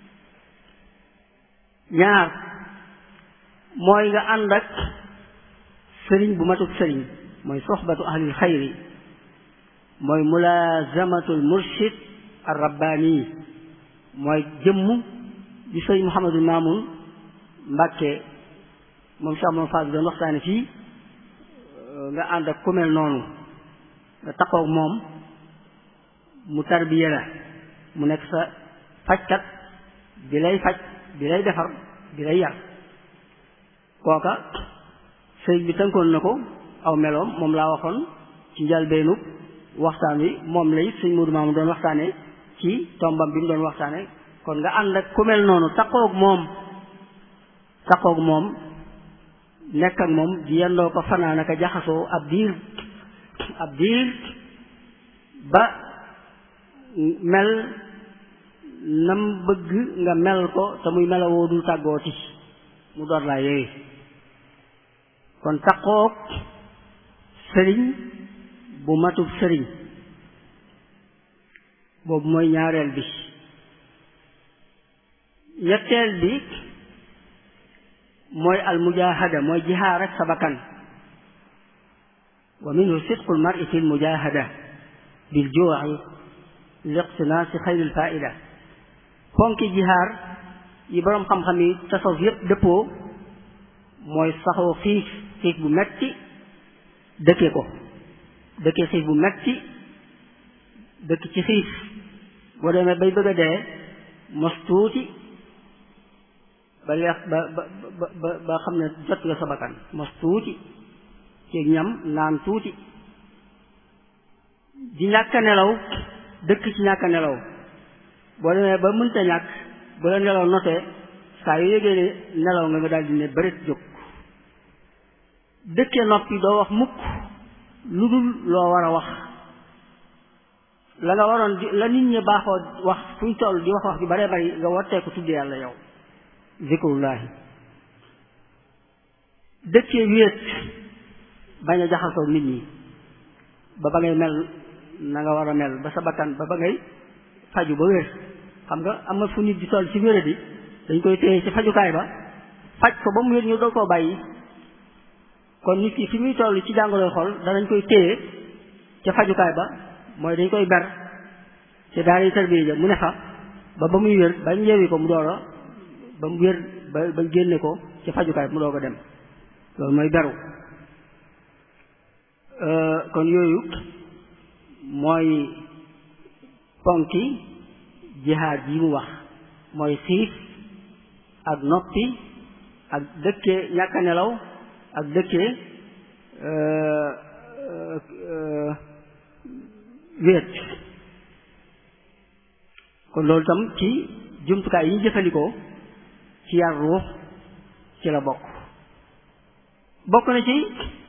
[SPEAKER 1] ñaar mooy nga ànd ak sëriñ bu matut sëriñ mooy soxbatu ahlil xayri mooy mulaazamatul murshid ar rabbaani mooy jëmm di sëñ Mouhamadou Mamoun Mbàkke moom Cheikh Mouhamadou Fall doon waxtaane fii nga ànd ak ku mel noonu nga taxaw moom mu tarbiye la mu nekk sa fajkat bi lay faj bi lay defar bi lay yar kooka sëñ bi tënkoon na ko aw meloom moom laa waxoon ci njalbeenu waxtaan wi moom lay sëñ Modou Mamoun doon waxtaane ci tombam bi mu doon waxtaane kon nga ànd ak ku mel noonu taxaw moom taxaw moom nekk ak moom di yendoo ko fanaan ak jaxasoo ab diir ab diir ba mel nam bëgg nga mel ko te muy melawoo dul tàggooti mu door laa yooyu kon taqoog sëriñ bu matub sëriñ boobu mooy ñaareel bi ñetteel bi mooy almujahada mooy jihaar ak sa bakkan wa minhu sidqu lmari fi lmujahada biljuuci liqtinaasi xayril faida fonki jihaar yi boroom xam-xam yi tasawuf yépp dëppoo mooy saxoo xiif xiif bu metti dëkke ko dëkke xiif bu metti dëkk ci xiif boo demee bay bëgg a dee mos tuuti ba leex ba ba ba ba xam ne jot nga sa bakkan mos tuuti ci ñam naan tuuti di ñàkk a nelaw dëkk ci ñàkk a nelaw boo demee ba mënta ñàkk bu la nelaw notee saa yu yëgee ne nelaw nga nga daal di ne bërit jóg dëkkee noppi doo wax mukk lu dul loo war a wax la nga waroon di la nit ñi baaxoo wax fuñ toll di wax wax ju bare bari nga wattee ko tudde yàlla yow zikrullahi dëkkee wéet bañ a jaxasoo nit ñi ba ba ngay mel na nga war a mel ba sa bakkan ba ba ngay faju ba wér xam nga am na fu nit di toll ci wéradi dañ koy téye ci fajukaay ba faj ko ba mu wér ñu doo koo bàyyi kon nit ki fi muy toll ci jàngoroy xol danañ koy téye ca fajukaay ba mooy dañ koy ber ci daara yi tarbiya ja mu ne fa ba ba muy wér bañ yeewi ko mu door a ba mu wér ba ba génne ko ci fajukaay mu doog a dem loolu mooy beru kon yooyu mooy ponki jihaad yi mu wax mooy xiif ak noppi ak dëkkee ñàkk a nelaw ak dëkkee wéet kon loolu tam ci jumtukaay yi ñu jëfandikoo ci yar ruux ci la bokk bokk na ci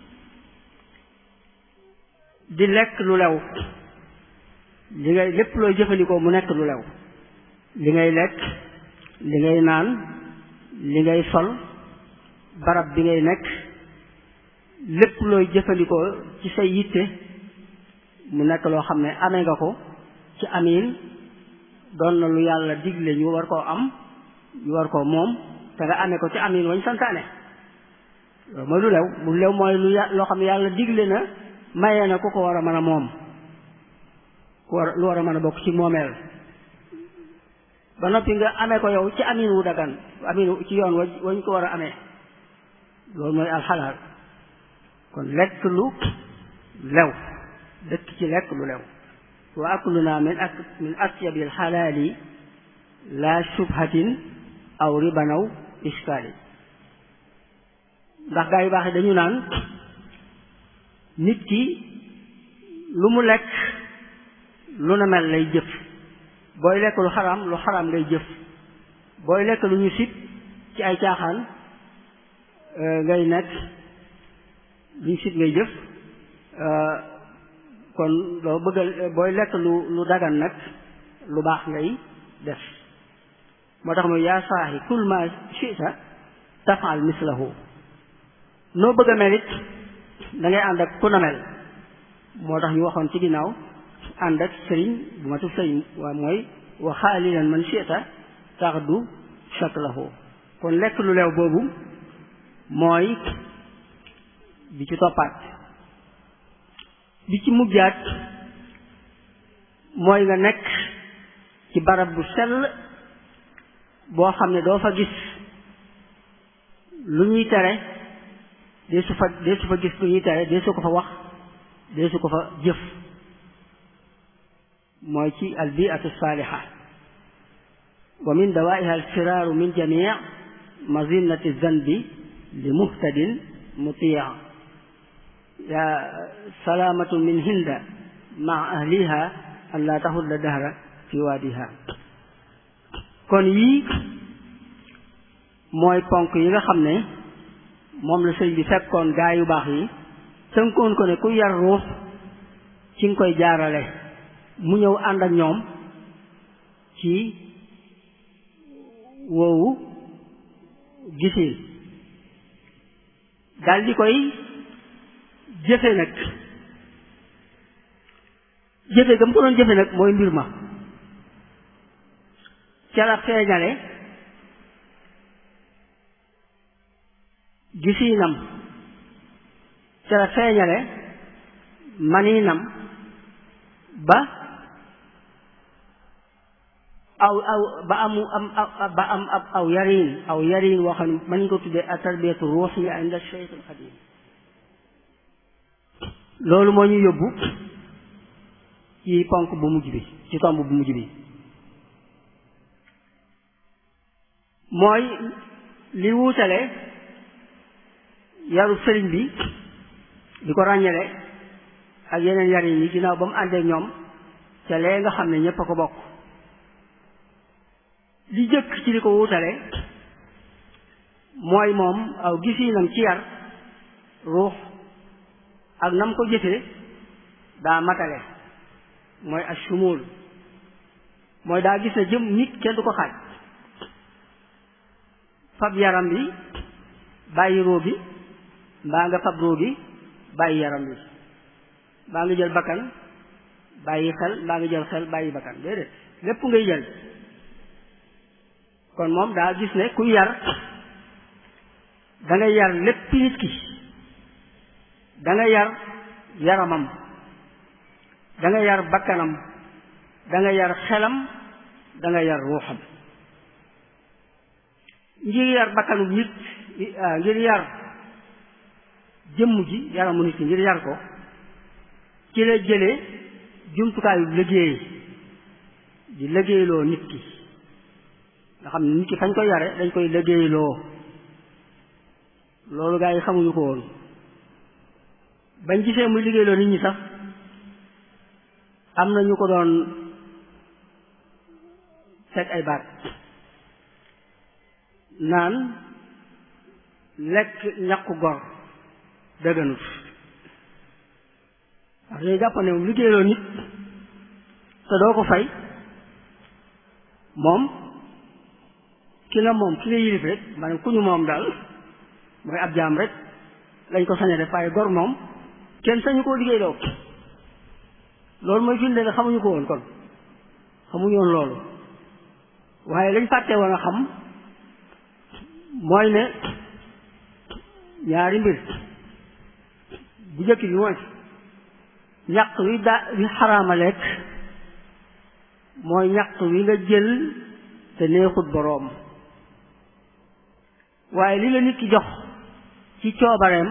[SPEAKER 1] di lekk lu lew li ngay lépp looy jëfandikoo mu nekk lu lew li ngay lekk li ngay naan li ngay sol barab bi ngay nekk lépp looy jëfandikoo ci say yitte mu nekk loo xam ne amee nga ko ci amiin doon na lu yàlla digle ñu war koo am ñu war koo moom te nga amee ko ci amiin wañ santaane loolu mooy lu lew lu lew mooy lu loo xam ne yàlla digle na mayee na ku ko war a mën a moom ku war lu war a mën a bokk ci moomeel ba noppi nga amee ko yow ci amiin wu dagan amiin ci yoon wa wañ ko war a amee loolu mooy alxalaal kon lekk lu lew dëkk ci lekk lu lew wa akluna min ak min atyabil xalaali la shubhatin aw ribanaw iskaali ndax gaa yu baax yi dañu naan nit ki lu mu lekk lu na mel lay jëf booy lekk lu xaraam lu xaraam ngay jëf booy lekk lu ñu sib ci ay caaxaan ngay nekk lu ñu sib ngay jëf kon loo bëgg booy lekk lu lu dagan nag lu baax ngay def moo tax mooy yaa saaxi kul ma chita tafal mislahu noo bëgg a mel it da ngay ànd ak ku na mel moo tax ñu waxoon ci ginnaaw ànd ak sëriñ bu matu sëriñ waa mooy wa xaalilan man chita taxdu shaklahu kon lekk lu leew boobu mooy bi ci toppaat bi ci mujjaat mooy nga nekk ci barab bu sell boo xam ne doo fa gis lu ñuy tere dee su fa dee su fa gis lu ñuy tere dee su ko fa wax dee su ko fa jëf mooy ci al biatu saaliha wa min dawaiha al firaaru min jamii mazinati zanbi li muhtadin mutia ya salaamatu min hinda maa ahliha an laa taxulla dahra fi waadiha kon yii mooy ponk yi nga xam ne moom la sëñ bi fekkoon gaa yu baax yi tënkoon ko ne ku yar ruux ci nga koy jaarale mu ñëw ànd ak ñoom ci woowu gisin dal di koy jëfe nag jëfe ga mu ko doon jëfe nag mooy mbir ma ca la feeñale gisiinam ca la feeñale maniinam ba aw aw ba amu am ba am ab aw yariin aw yariin woo xam ne mën ko tuddee a tarbiyatu ruuxiya inda Cheikh al Xadim loolu moo ñu yóbbu ci ponk bu mujj bi ci tomb bu mujj bi mooy li wuutale yaru sëriñ bi di ko ràññale ak yeneen yarin yi ginnaaw ba mu àndee ñoom ca lee nga xam ne ñépp a ko bokk li jëkk ci li ko wuutale mooy moom aw gisiinam ci yar ruux ak nam ko jëfee daa matale mooy ashumul mooy daa gis ne jëm nit kenn du ko xaaj fab yaram bi bàyyi roo bi mbaa nga fab roo bi bàyyi yaram bi mbaa nga jël bakkan bàyyi xel mbaa nga jël xel bàyyi bakkan déedéet lépp ngay jël kon moom daa gis ne ku yar da nga yar lépp nit ki da nga yar yaramam da nga yar bakkanam da nga yar xelam da nga yar ruuxam ngir yar bakkanu nit ngir yar jëmm ji yaramu nit ki ngir yar ko ci la jëlee jumtukaayu liggéey di liggéeyloo nit ki nga xam ne nit ki fañ koy yare dañ koy liggéeyloo loolu gaa yi xamuñu ko woon bañ gisee muy liggéeyloo nit ñi sax am na ñu ko doon teg ay baat naan lekk ñàkku gor dëgganut wax dañuy jàpp ne moom liggéeyloo nit te doo ko fay moom ki nga moom ki nga yilif rek maanaam ku ñu moom daal mooy ab jaam rek lañ ko sañe def waaye gor moom kenn sañu koo liggéeyloo loolu mooy firnde ne xamuñu ko woon kon xamuñu woon loolu waaye lañ fàtte woon a xam mooy ne ñaari mbir bu jëkk bi mooy ñaq wi daa wi xaraama lekk mooy ñaq wi nga jël te neexut boroom waaye li la nit ki jox ci coobareem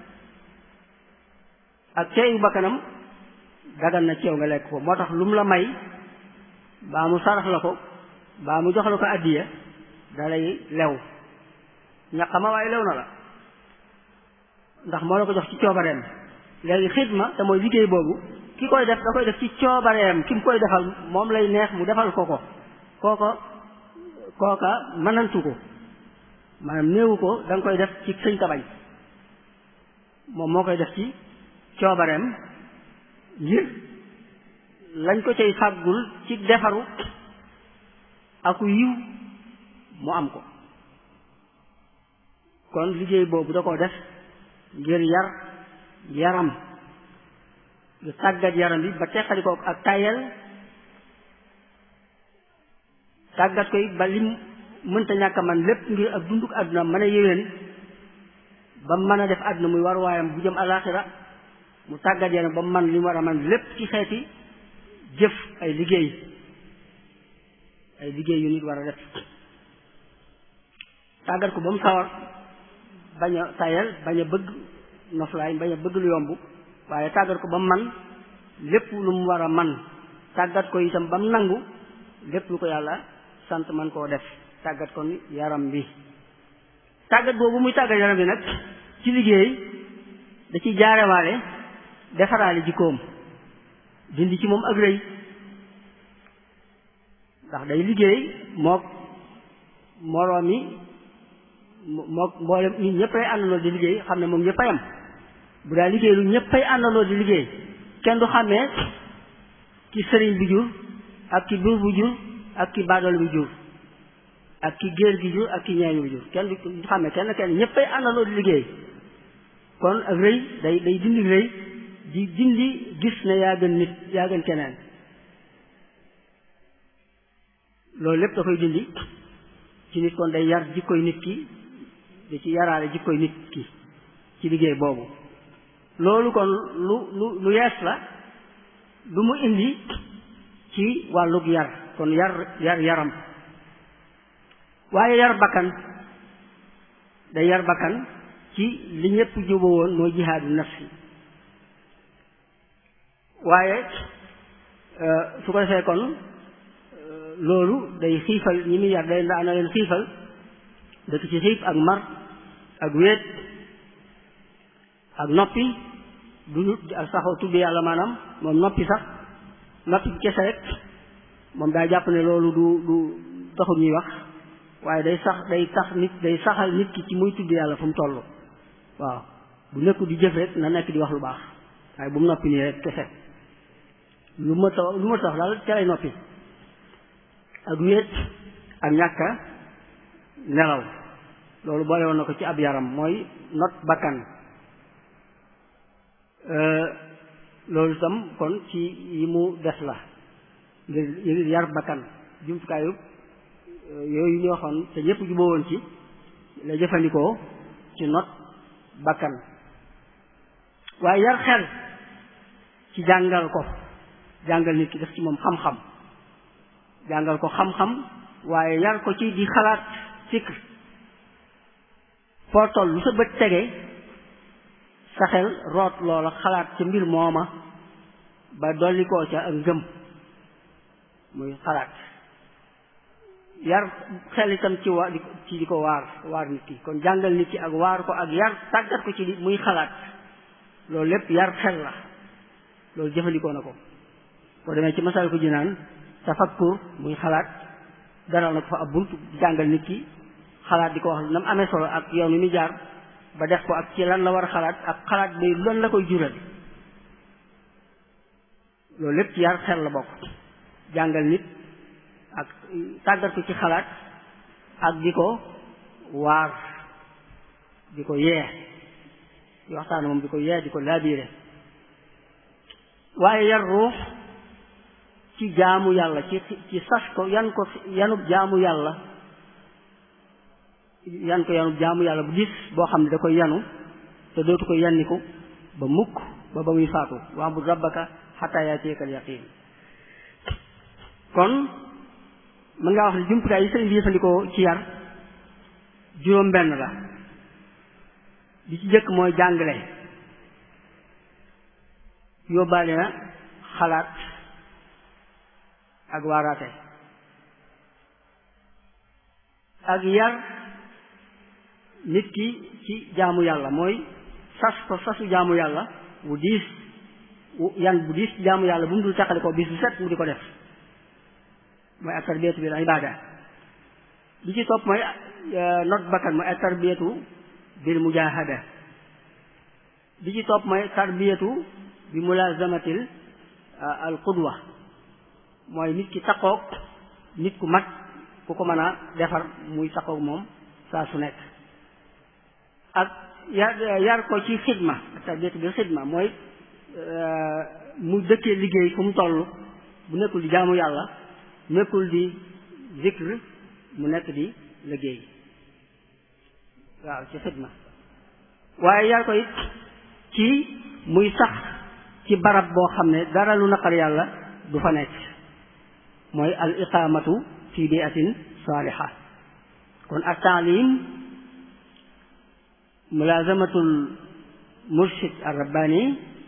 [SPEAKER 1] ak ceeyu bakkanam dagan na ceew nga lekk ko moo tax lu mu la may baa mu sarax la ko baa mu jox la ko addiya dalay lew ñaqama waaye lew na la ndax moo la ko jox ci coobareem léegi xidma te mooy liggéey boobu ki koy def da koy def ci coobareem ki mu koy defal moom lay neex mu defal ko ko kooko kooka mënantu ko maanaam néewu ko da nga koy def ci sëñ tabañ moom moo koy def ci coobareem ngir lañ ko cay fàggul ci defaru aku yiw mu am ko kon liggéey boobu da ko def ngir yar yaram ngir tàggat yaram bi ba teqali ko ak tayel tàggat koy ba lim mënta ñàkk a man lépp ngir ak dunduk àdduna mën a yéwén ba mën a def àdduna muy war waayam bu jëm alaxira mu tàggat yaram ba man li mu war a man lépp ci xeeti jëf ay liggéey ay liggéey yu nit war a def tàggat ko ba mu sawar bañ a tayal bañ a bëgg noflaay bañ a bëgg lu yomb waaye tàggat ko ba mu man lépp lu mu war a man tàggat ko itam ba mu nangu lépp lu ko yàlla sant man koo def tàggat ko yaram bi tàggat boobu muy tàggat yaram bi nag ci liggéey da ci jaarewaale defaraale jikkoom dindi ci moom ak rëy ndax day liggéey mook moroom mi mook mboolem ñi ñëppay àndandoo di liggéey xam ne moom ñëppay am bu daa liggéey lu ñëppay àndandoo di liggéey kenn du xàmmee ki sëriñ bi jur ak ki buur bu jur ak ki baadool bi jur ak ki géer gi jur ak ki ñeeñu bi jur kenn du xàmmee kenn kenn ñëppay àndandoo di liggéey kon ak rëy day day dindi rëy di dindi gis ne yaa gën nit yaa gën keneen loolu lépp da koy dindi ci nit kon day yar jikkoy nit ki da ci yaraale jikkoy nit ki ci liggéey boobu loolu kon lu lu lu yees la lu mu indi ci wàllug yar kon yar yar yaram waaye yar bakkan day yar bakkan ci li ñëpp juboo woon mooy jihaadu nafsi waaye su ko defee kon loolu day xiifal ñi muy yar day daa na leen xiifal dëkk ci xiif ak mar ak wéet ak noppi du saxoo tudd yàlla maanaam moom noppi sax noppi kese rek moom daa jàpp ne loolu du du taxul ñuy wax waaye day sax day tax nit day saxal nit ki ci muy tudd yàlla fu mu toll waaw bu nekku di jëf rek na nekk di wax lu baax waaye bu mu noppi nii rek kese lu ma tax lu ma tax daal ca lay noppi ak wéet ak ñàkka nelaw loolu boole woon na ko ci ab yaram mooy not bakkan loolu itam kon ci yi mu des la ngir ngir yar bakkan jumtukaayu yooyu ñu waxoon te ñëpp juboo woon ci la jëfandikoo ci not bakkan waaye yar xel ci jàngal ko jàngal nit ki def ci moom xam-xam jàngal ko xam-xam waaye yar ko ci di xalaat fikr foo toll lu sa bët tege sa xel root loola xalaat ca mbir mooma ba dolli koo ca ak ngëm muy xalaat yar xel itam ci wa ci di ko waar waar nit ki kon jàngal nit ki ak waar ko ak yar tàggat ko ci di muy xalaat loolu lépp yar xel la loolu jëfandikoo na ko boo demee ci masal ko jinaan tafakkur muy xalaat daral na ko fa ab bunt jàngal nit ki xalaat di ko wax na mu amee solo ak yoon wi muy jaar ba def ko ak ci lan la war a xalaat ak xalaat bay lan la koy jural loolu lépp ci yar xel la bokk jàngal nit ak tàggat ko ci xalaat ak di ko waar di ko yee di waxtaan moom di ko yee di ko laabiire waaye yar ruux ci jaamu yàlla ci ci sas ko yan ko yanub jaamu yàlla yan ko yanub jaamu yàlla bu gis boo xam ne da koy yanu te dootu ko yanniku ba mukk ba ba muy faatu wa'bud rabbaka hatta ya'tiyakal yaqin kon mën ngaa wax ne jumtukaay yi sëriñ bi jëfandikoo ci yar juróom benn la bi ci jëkk mooy jàngale yóbbaale na xalaat ak waaraate ak yar nit ki ci jaamu yàlla mooy sas ko sasu jaamu yàlla bu diis yan bu diis ci jaamu yàlla bu mu dul tàqale ko bis bu set mu di ko def mooy ak tarbiyatu bil ibada bi ci topp mooy not bakkan mooy ak tarbiyatu bil mujahada bi ci topp mooy tarbiyatu bi mulazamatil al qudwa mooy nit ki taqoog nit ku mat ku ko mën a defar muy taqoog moom saa su nekk ak yar yar ko ci xidma ak tarbiyatu bil xidma mooy mu dëkkee liggéey fu mu toll bu nekkul di jaamu yàlla nekkul di zikr mu nekk di liggéey waaw ci xidma waaye yar ko it ci muy sax ci barab boo xam ne dara lu naqar yàlla du fa nekk mooy al iqamatu fi biatin saaliha kon ak taalim mulazamatul murshid ar-rabbani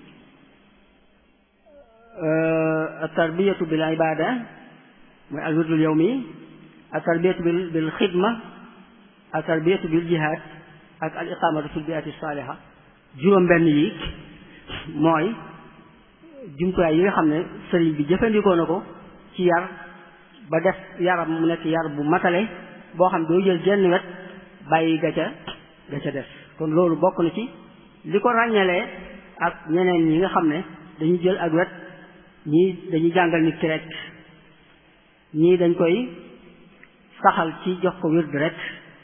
[SPEAKER 1] at-tarbiyatu bil ibada mooy al-wirdul yawmi at-tarbiyatu bil bil xidma at-tarbiyatu bil jihad ak al iqamatu fil bi'ati saliha juróom benn yi mooy jumtuwaay yi nga xam ne sëriñ bi jëfandikoo na ko ci yar ba def yaram mu nekk yar bu matale boo xam doo jël jenn wet bàyyi ga ca ga ca def kon loolu bokk na ci li ko ràññalee ak ñeneen ñi nga xam ne dañuy jël ak wet ñii dañuy jàngal nit ki rek ñii dañ koy saxal ci jox ko wird rek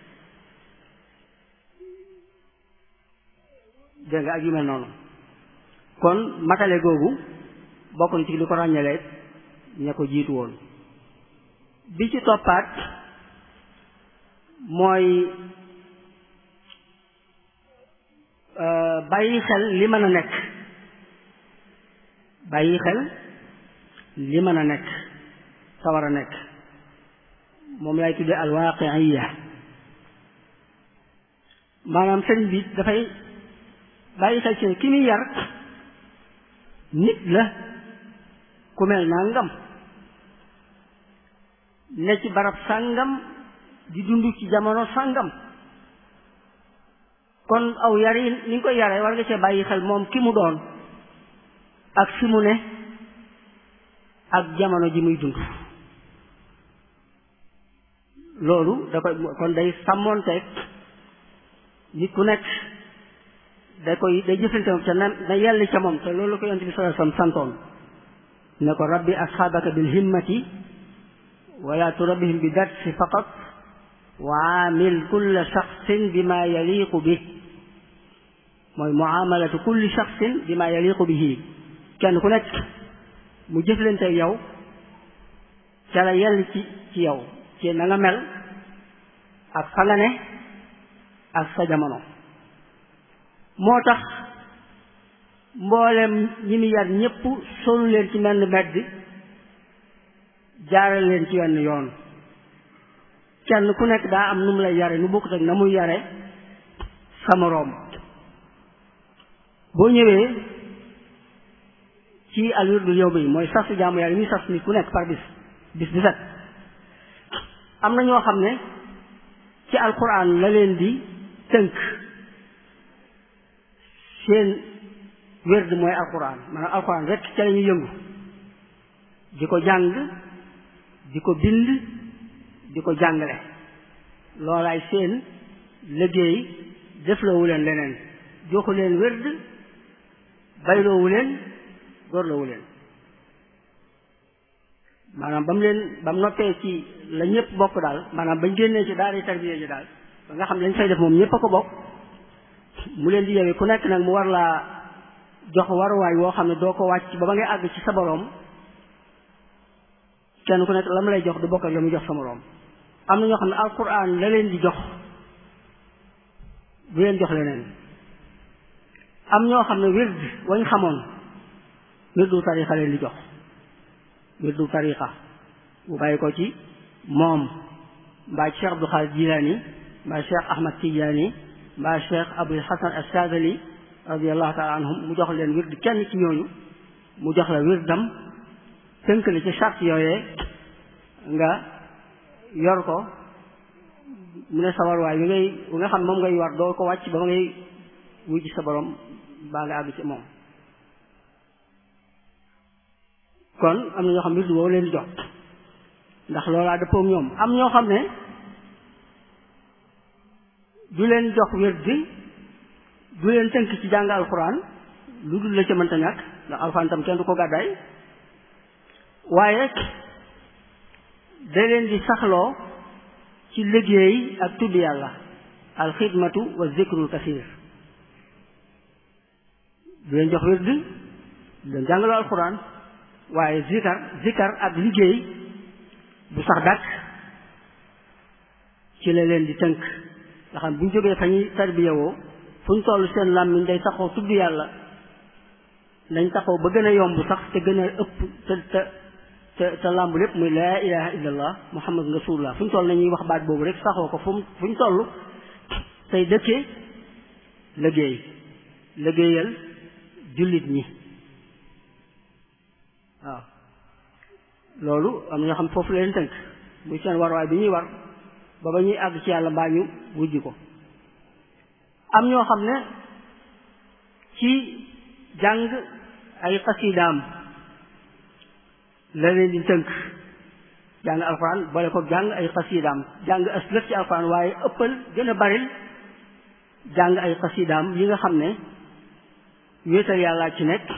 [SPEAKER 1] dégg nga ak yu mel noonu kon matale googu bokk na ci li ko ràññalee ña ko jiitu woon bi ci toppaat mooy bàyyi xel li mën a nekk bàyyi xel li mën a nekk sa war a nekk moom lay tuddee alwaqiya maanaam sëriñ bi dafay bàyyi xel ci ki muy yar nit la ku mel nangam ne ci barab sàngam di dund ci jamono sàngam kon aw yar yi ni nga koy yaree war nga cee bàyyi xel moom ki mu doon ak fi mu ne ak jamono ji muy dund loolu da koy kon day sàmmoonteeg nit ku nekk da koy day jëfante moom te na na yell ca moom te loolu la ko yonent bi sallallahu alayhi wasallam santoon ne ko rabbi asxaabaka bil himmati wala turabbihim bi darsi faqat wa aamil kulla shaxsin bima yaliqu bi mooy muamalatu kulli shaxsin bima yaliqu bihi kenn ku nekk mu jëflante yow ca la yell ci ci yow ci na nga mel ak fa nga ne ak sa jamono moo tax mboolem ñi mu yar ñépp solu leen ci menn mbedd jaaral leen ci wenn yoon kenn ku nekk daa am nu mu lay yare nu bokkut ak na muy yare sa moroom boo ñëwee ci al wirdul yawmi mooy sasu jaamu yàlla yi muy sas nit ku nekk par bis bis bi set am na ñoo xam ne ci alquran la leen di tënk seen wérd mooy alquran maanaam alquran rek ca la ñuy yëngu di ko jàng di ko bind di ko jàngale loolaay seen liggéey defloowu leen leneen joxu leen wérd bayloowu leen góorloowu leen maanaam ba mu leen ba mu noppee ci la ñëpp bokk daal maanaam bañ génnee ci daara tarbiya ji daal ba nga xam ne lañ fay def moom ñëpp a ko bokk mu leen di yewee ku nekk nag mu war laa jox waruwaay woo xam ne doo ko wàcc ba ba ngay àgg ci sa boroom kenn ku nekk la mu lay jox du bokk ak la mu jox sa moroom am na ñoo xam ne alquran la leen di jox du leen jox leneen am ñoo xam ne wird wañ xamoon wirdu tarixa leen di jox wirdu tarixa bu bàyyi ko ci moom mbaa Cheikh Abdul Xaadir Jilaani mbaa Cheikh Ahmad Tijaani mbaa Cheikh Abul Hasan As-Saadili radiyallahu taala anhum mu jox leen wird kenn ci ñooñu mu jox la wirdam tënk la ci charte yooyee nga yor ko mu ne sa warwaay bi ngay bi nga xam moom ngay war doo ko wàcc ba ma ngay wuy ci sa borom baa nga àgg ci moom kon am na ñoo xam ne wird woowu leen di jox ndax loolaa dëppoo ñoom am ñoo xam ne du leen jox wird bi du leen tënk ci jàng alxuraan lu dul la ca mënta ñàkk ndax alxuraan tam kenn du ko gàddaay waaye da leen di saxloo ci liggéey ak tudd yàlla alxidmatu wa zikrul kasir du leen jox wird du leen jàngaloo alxuraan waaye zikar zikar ak liggéey bu sax dàkk ci la leen di tënk nga xam bu ñu jógee fa ñuy tarbiyawoo fu ñu toll seen làmmiñ day taxaw tudd yàlla dañ taxaw ba gën a yomb sax te gën a ëpp te te te te làmb lépp muy laa ilaha illallah muhammad rasulullah fu ñu toll nañuy wax baat boobu rek saxoo ko fu mu fu ñu toll tey dëkkee liggéey liggéeyal jullit ñi waaw loolu am na ñoo xam foofu leen tënk muy seen warwaay bi ñuy war ba ba ñuy àgg ci yàlla mbaa ñu wujj ko am ñoo xam ne ci jàng ay xasidaam la leen di tënk jàng alxuraan boole ko jàng ay xasidaam jàng aslëf ci alxuraan waaye ëppal gën a baril jàng ay xasidaam yi nga xam ne wéetal yàllaa ci nekk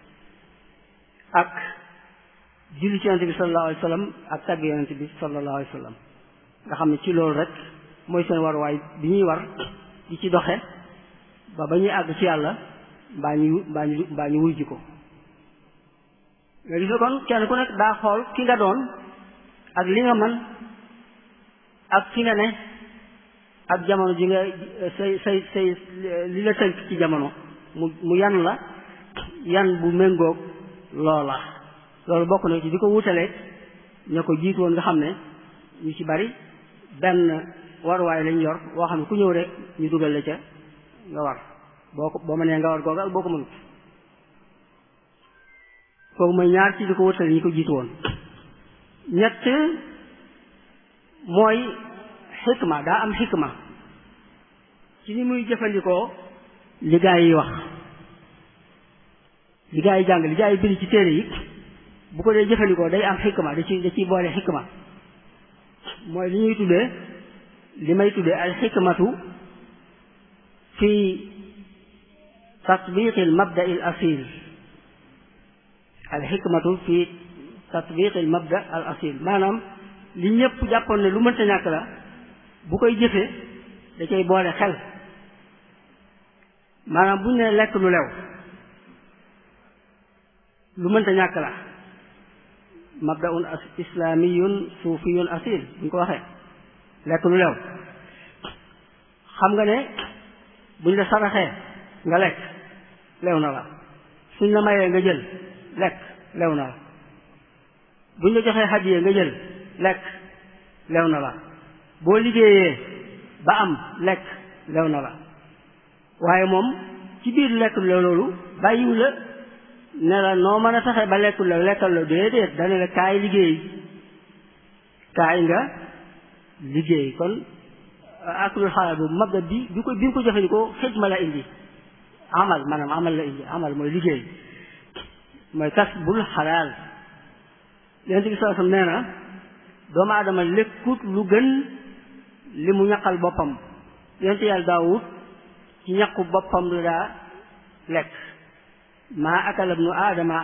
[SPEAKER 1] ak julli ci yonente bi sallallahu alayhi wa sallam ak tàgg yonente bi sallallahu alayhi wa sallam nga xam ne ci loolu rek mooy seen waruwaay bi ñuy war di ci doxe ba ba ñuy àgg ci yàlla mbaa ñu mbaa ñu mbaa ñu wuy ji ko nga gis kon kenn ku nekk daa xool ki nga doon ak li nga man ak fi nga ne ak jamono ji nga say say say li la tënk ci jamono mu mu yan la yan bu méngoog loola loolu bokk na ci di ko wutalee ña ko jiitu woon nga xam ne ñu ci bari benn waruwaay lañ yor boo xam ne ku ñëw rek ñu dugal la ca nga war boo ko boo mënee nga war googa ak boo ko mënut kooku mooy ñaar ci di ko wutale ñi ko jiitu woon ñett mooy xikma daa am xikma ci ni muy jëfandikoo li gaa yi wax li gaa yi jàng li gaa yi bind ci téere yi bu ko dee jëfandikoo day am xikma da ci da ciy boole xikma mooy li ñuy tuddee li may tuddee al xikmatu fi tatbiqi al mabda al asil al xikmatu fi tatbiqi al mabda al asil maanaam li ñëpp jàppoon ne lu mënta ñàkk la bu koy jëfee da cay boole xel maanaam bu ñu nee lekk lu lew lu mënta ñàkk la mabdaun islamiyun suufiyun asil bu ñu ko waxee lekk lu lew xam nga ne buñ la saraxee nga lekk lew na la suñ la mayee nga jël lekk lew na la buñ la joxee hadiye nga jël lekk lew na la boo liggéeyee ba am lekk lew na la waaye moom ci biir lekk lu lew loolu bàyyiwu la ne la noo mën a fexe ba lekk lu lew lekkal la déedéet dana la kaay liggéey kaay nga liggéey kon aklul xalaal boobu mabda bi bi ko bi mu ko jëfandikoo xidma la indi amal maanaam amal la indi amal mooy liggéey mooy kas bul xalaal yonent bi sallallahu alayhi wasallam nee na doomu aadama lekkut lu gën li mu ñaqal boppam yonent yàlla daawut ci ñaqu boppam la daa lekk maa akala ibnu aadama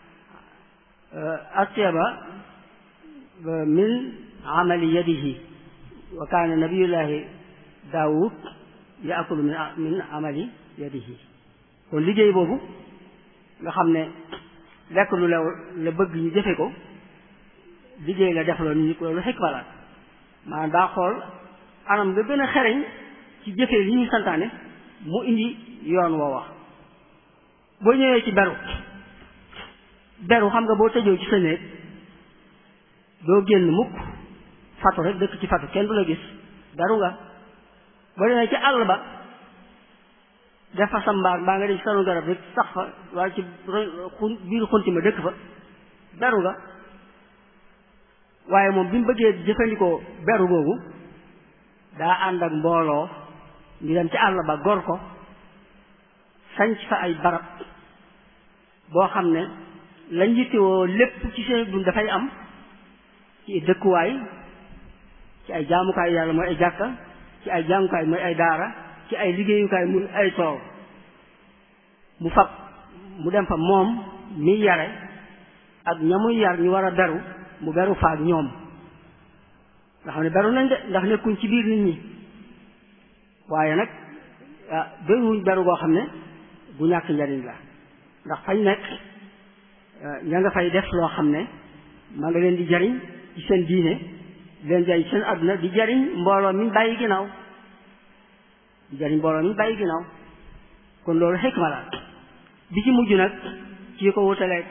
[SPEAKER 1] atyaba min amali yadihi wa kaana nabiyullahi daawud yaakulu min min amali yadihi kon liggéey boobu nga xam ne lekk lu lew la bëgg ñu jëfe ko liggéey la def loolu ñu ko loolu xikma la maanaam daa xool anam nga gën a xereñ ci jëfee li ñu santaane mu indi yoon woo wax boo ñëwee ci beru beru xam nga boo tëjoo ci sa néeg doo génn mukk fatu rek dëkk ci fatu kenn du la gis beru nga boo demee ci àll ba def fa sa mbaar mbaa nga dem ci sanu garab rek sax fa waaye ci xun biir xunti ma dëkk fa beru nga waaye moom bi mu bëggee jëfandikoo beru googu daa ànd ak mbooloo ñu dem ci àll ba gor ko sanc fa ay barab boo xam ne lañ yittewoo lépp ci seen dund dafay am ci dëkkuwaay ci ay jaamukaay yàlla mooy ay jàkka ci ay jaamukaay mooy ay daara ci ay liggéeyukaay muy ay tool mu fab mu dem fa moom mi yare ak ña muy yar ñu war a beru mu beru fa ak ñoom nga xam ne beru nañ de ndax nekkuñ ci biir nit ñi waaye nag ah beruwuñ beru goo xam ne bu ñàkk njariñ la ndax fañ nekk ña nga fay def loo xam ne ma nga leen di jariñ ci seen diine leen jariñ seen àdduna di jariñ mbooloo mi bàyyi ginnaaw di jariñ mbooloo mi bàyyi ginnaaw kon loolu xikma la bi ci mujj nag ci ko wutaleeg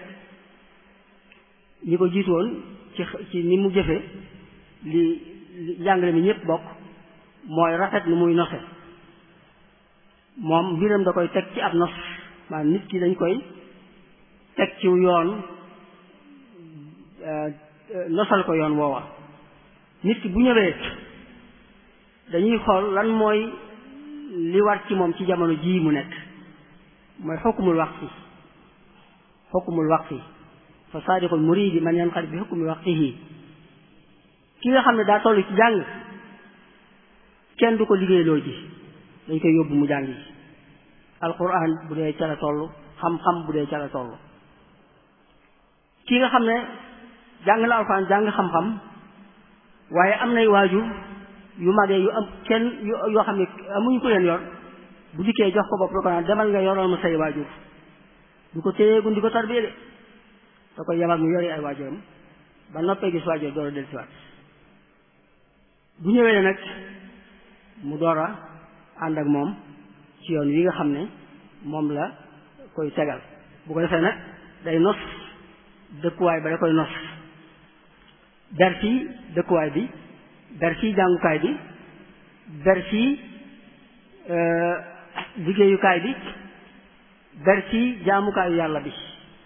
[SPEAKER 1] ñi ko jiitu woon ci ci ni mu jëfe li njàngale mi ñëpp bokk mooy rafet nu muy nose moom mbiram da koy teg ci ab nos maanaam nit ki dañ koy teg ci yoon nosal ko yoon woowa nit ki bu ñëwee dañuy xool lan mooy li war ci moom ci jamono jii mu nekk mooy xukkumul waqti xukkumul waqti fa saadiqul muridi man yanqad bi xukmi waqtihi ki nga xam ne daa toll ci jàng kenn du ko liggéeyloo ji dañ koy yóbbu mu jàngi alquran bu dee ca la toll xam-xam bu dee ca la toll ki nga xam ne jàng na alquran jàng xam-xam waaye am nay waajur yu magee yu am kenn yoo xam ne amuñu ko leen yor bu dikkee jox ko bopp da ko naan demal nga yoral ma say waajur du ko téyeegun di ko tarbiyee de da koy yebal mu yori ay waajuram ba noppee gis waajur door a del siwaat bu ñëwee nag mu door a ànd ak moom ci yoon wi nga xam ne moom la koy tegal bu ko defee nag day nos dëkkuwaay ba da koy nos ber ci dëkkuwaay bi ber ci jàngukaay bi ber ci liggéeyukaay bi ber ci jaamukaayu yàlla bi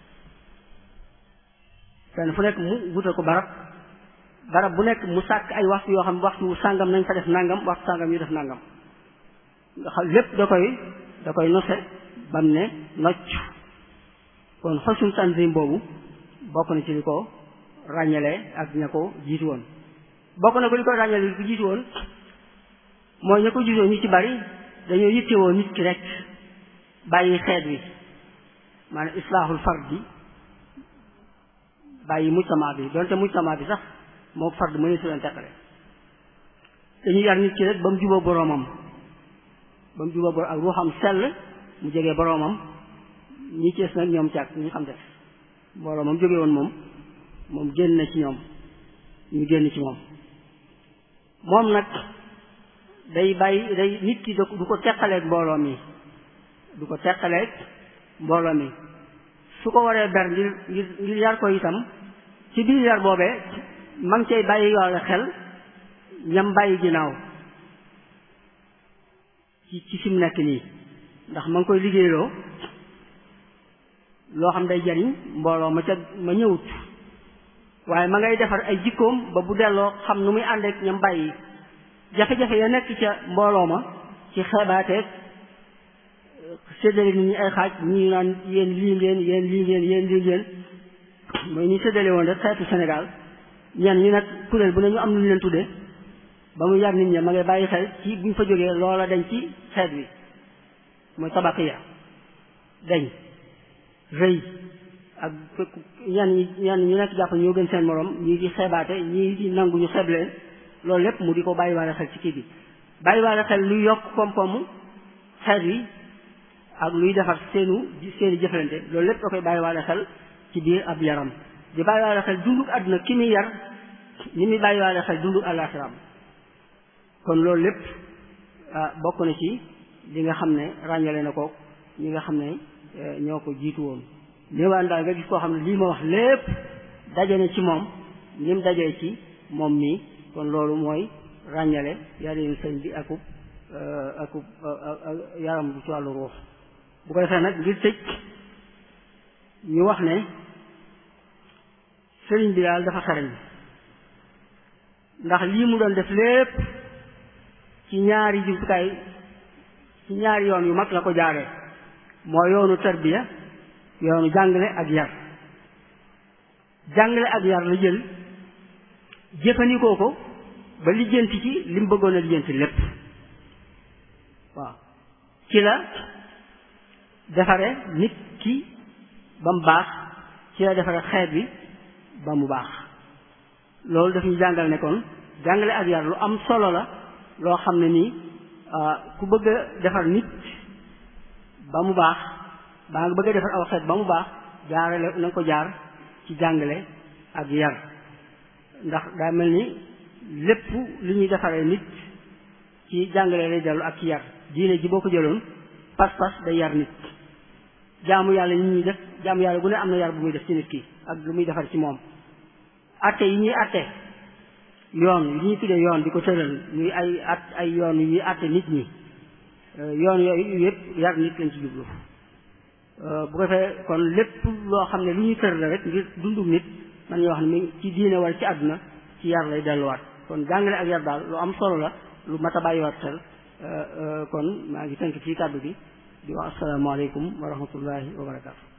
[SPEAKER 1] fenn fu nekk mu wutal ko barab barab bu nekk mu sàkk ay waxtu yoo xam waxtu sàngam nañ fa def nangam waxtu sàngam ñu def nangam nga xam lépp da koy da koy nose bam ne nocc kon xosum tanzim boobu bokk na ci li ko ràññalee ak ña ko jiitu woon bokk na ko li ko ràññalee li ko jiitu woon mooy ña ko jiitu woon ñu ci bari dañoo yittewoo nit ki rek bàyyi xeet wi maanaam islaahul fard bi bàyyi mujtama bi donte mujtama bi sax moo fard mënee su leen teqale dañuy yar nit ki rek ba mu juboo boroomam ba mu juboo boroom ak ruuxam sell mu jegee boroomam ñi cees nag ñoom càkk ñu xam def boroomam jóge woon moom moom génn na ci ñoom ñu génn ci moom moom nag day bàyyi day nit ki du ko teqaleeg mbooloo mi du ko teqaleeg mbooloo mi su ko waree ber ngir ngir ngir yar ko itam ci biir yar boobee ma ngi cay bàyyi yoole xel ñam bàyyi ginnaaw ci ci fi mu nekk nii ndax ma ngi koy liggéeyloo loo xam day jariñ mbooloo ma ca ma ñëwut waaye ma ngay defar ay jikkoom ba bu delloo xam nu muy àndeek ñam bàyyi jafe-jafe ya nekk ca mbooloo ma ci xeebaateeg séddale nit ñi ay xaaj ñii naan yéen lii ngeen yéen lii ngeen yéen lii ngeen mooy ñu séddale woon rek xeetu Sénégal ñenn ñi nag kuréel bu ne ñu am lu ñu leen tuddee ba mu yar nit ñi ma ngay bàyyi xel ci buñ fa jógee loola dañ ci xeet wi mooy tabaqiya dañ rëy ak ñenn ñi ñenn ñu nekk jàpp ñoo gën seen morom ñii di xeebaate ñii di nangu ñu xeeb leen loolu lépp mu di ko bàyyiwaale xel ci kii bi bàyyiwaale xel luy yokk koom-koomu xeet wi ak luy defar seenu seeni jëflante loolu lépp da koy bàyyiwaale xel ci biir ab yaram di bàyyiwaale xel dunduk àdduna ki muy yar ni muy bàyyiwaale xel dunduk àllaaxiram kon loolu lépp bokk na ci li nga xam ne ràññale na ko ñi nga xam ne ñoo ko jiitu woon néewaan daal nga gis koo xam ne lii ma wax lépp daje na ci moom ni mu dajee ci moom mii kon loolu mooy ràññale yarin sëñ bi akub akub yaram bu ci wàllu ruux bu ko defee nag ngir tëj ñu wax ne sëriñ bi daal dafa xarañ ndax lii mu doon def lépp ci ñaari jumtukaay ci ñaari yoon yu mag la ko jaaree moo yoonu tarbiya yoonu jàngale ak yar jàngale ak yar la jël jëfandikoo ko ba lijjanti ci li mu bëggoon a lijjanti lépp waaw ci la defare nit ki ba mu baax ci la defare xeet bi ba mu baax loolu daf ñu jàngal ne kon jàngale ak yar lu am solo la loo xam ne nii ku bëgg a defar nit ba mu baax baa nga bëgg a defar aw xeet ba mu baax jaarale na nga ko jaar ci jàngale ak yar ndax daa mel ni lépp li ñuy defaree nit ci jàngale lay dellu ak ci yar diine ji boo ko jëloon pas-pas day yar nit jaamu yàlla yi ñuy def jaamu yàlla bu ne am na yar bu muy def ci nit ki ak lu muy defar ci moom atte yi ñuy atte yoon yi ñuy tuddee yoon di ko tëral muy ay at ay yoon yi ñuy atte nit ñi yoon yooyu yëpp yar nit lañ ci jublu bu ko defee kon lépp loo xam ne lu ñuy tër la rek ngir dundum nit man ñoo wax ne mi ci diine wala ci àdduna ci yar lay delluwaat kon jàngale ak yar daal lu am solo la lu mat a bàyyiwaat xel kon maa ngi tënk ci kàddu gi di wax asalaamaaleykum wa rahmatullahi wa barakaatu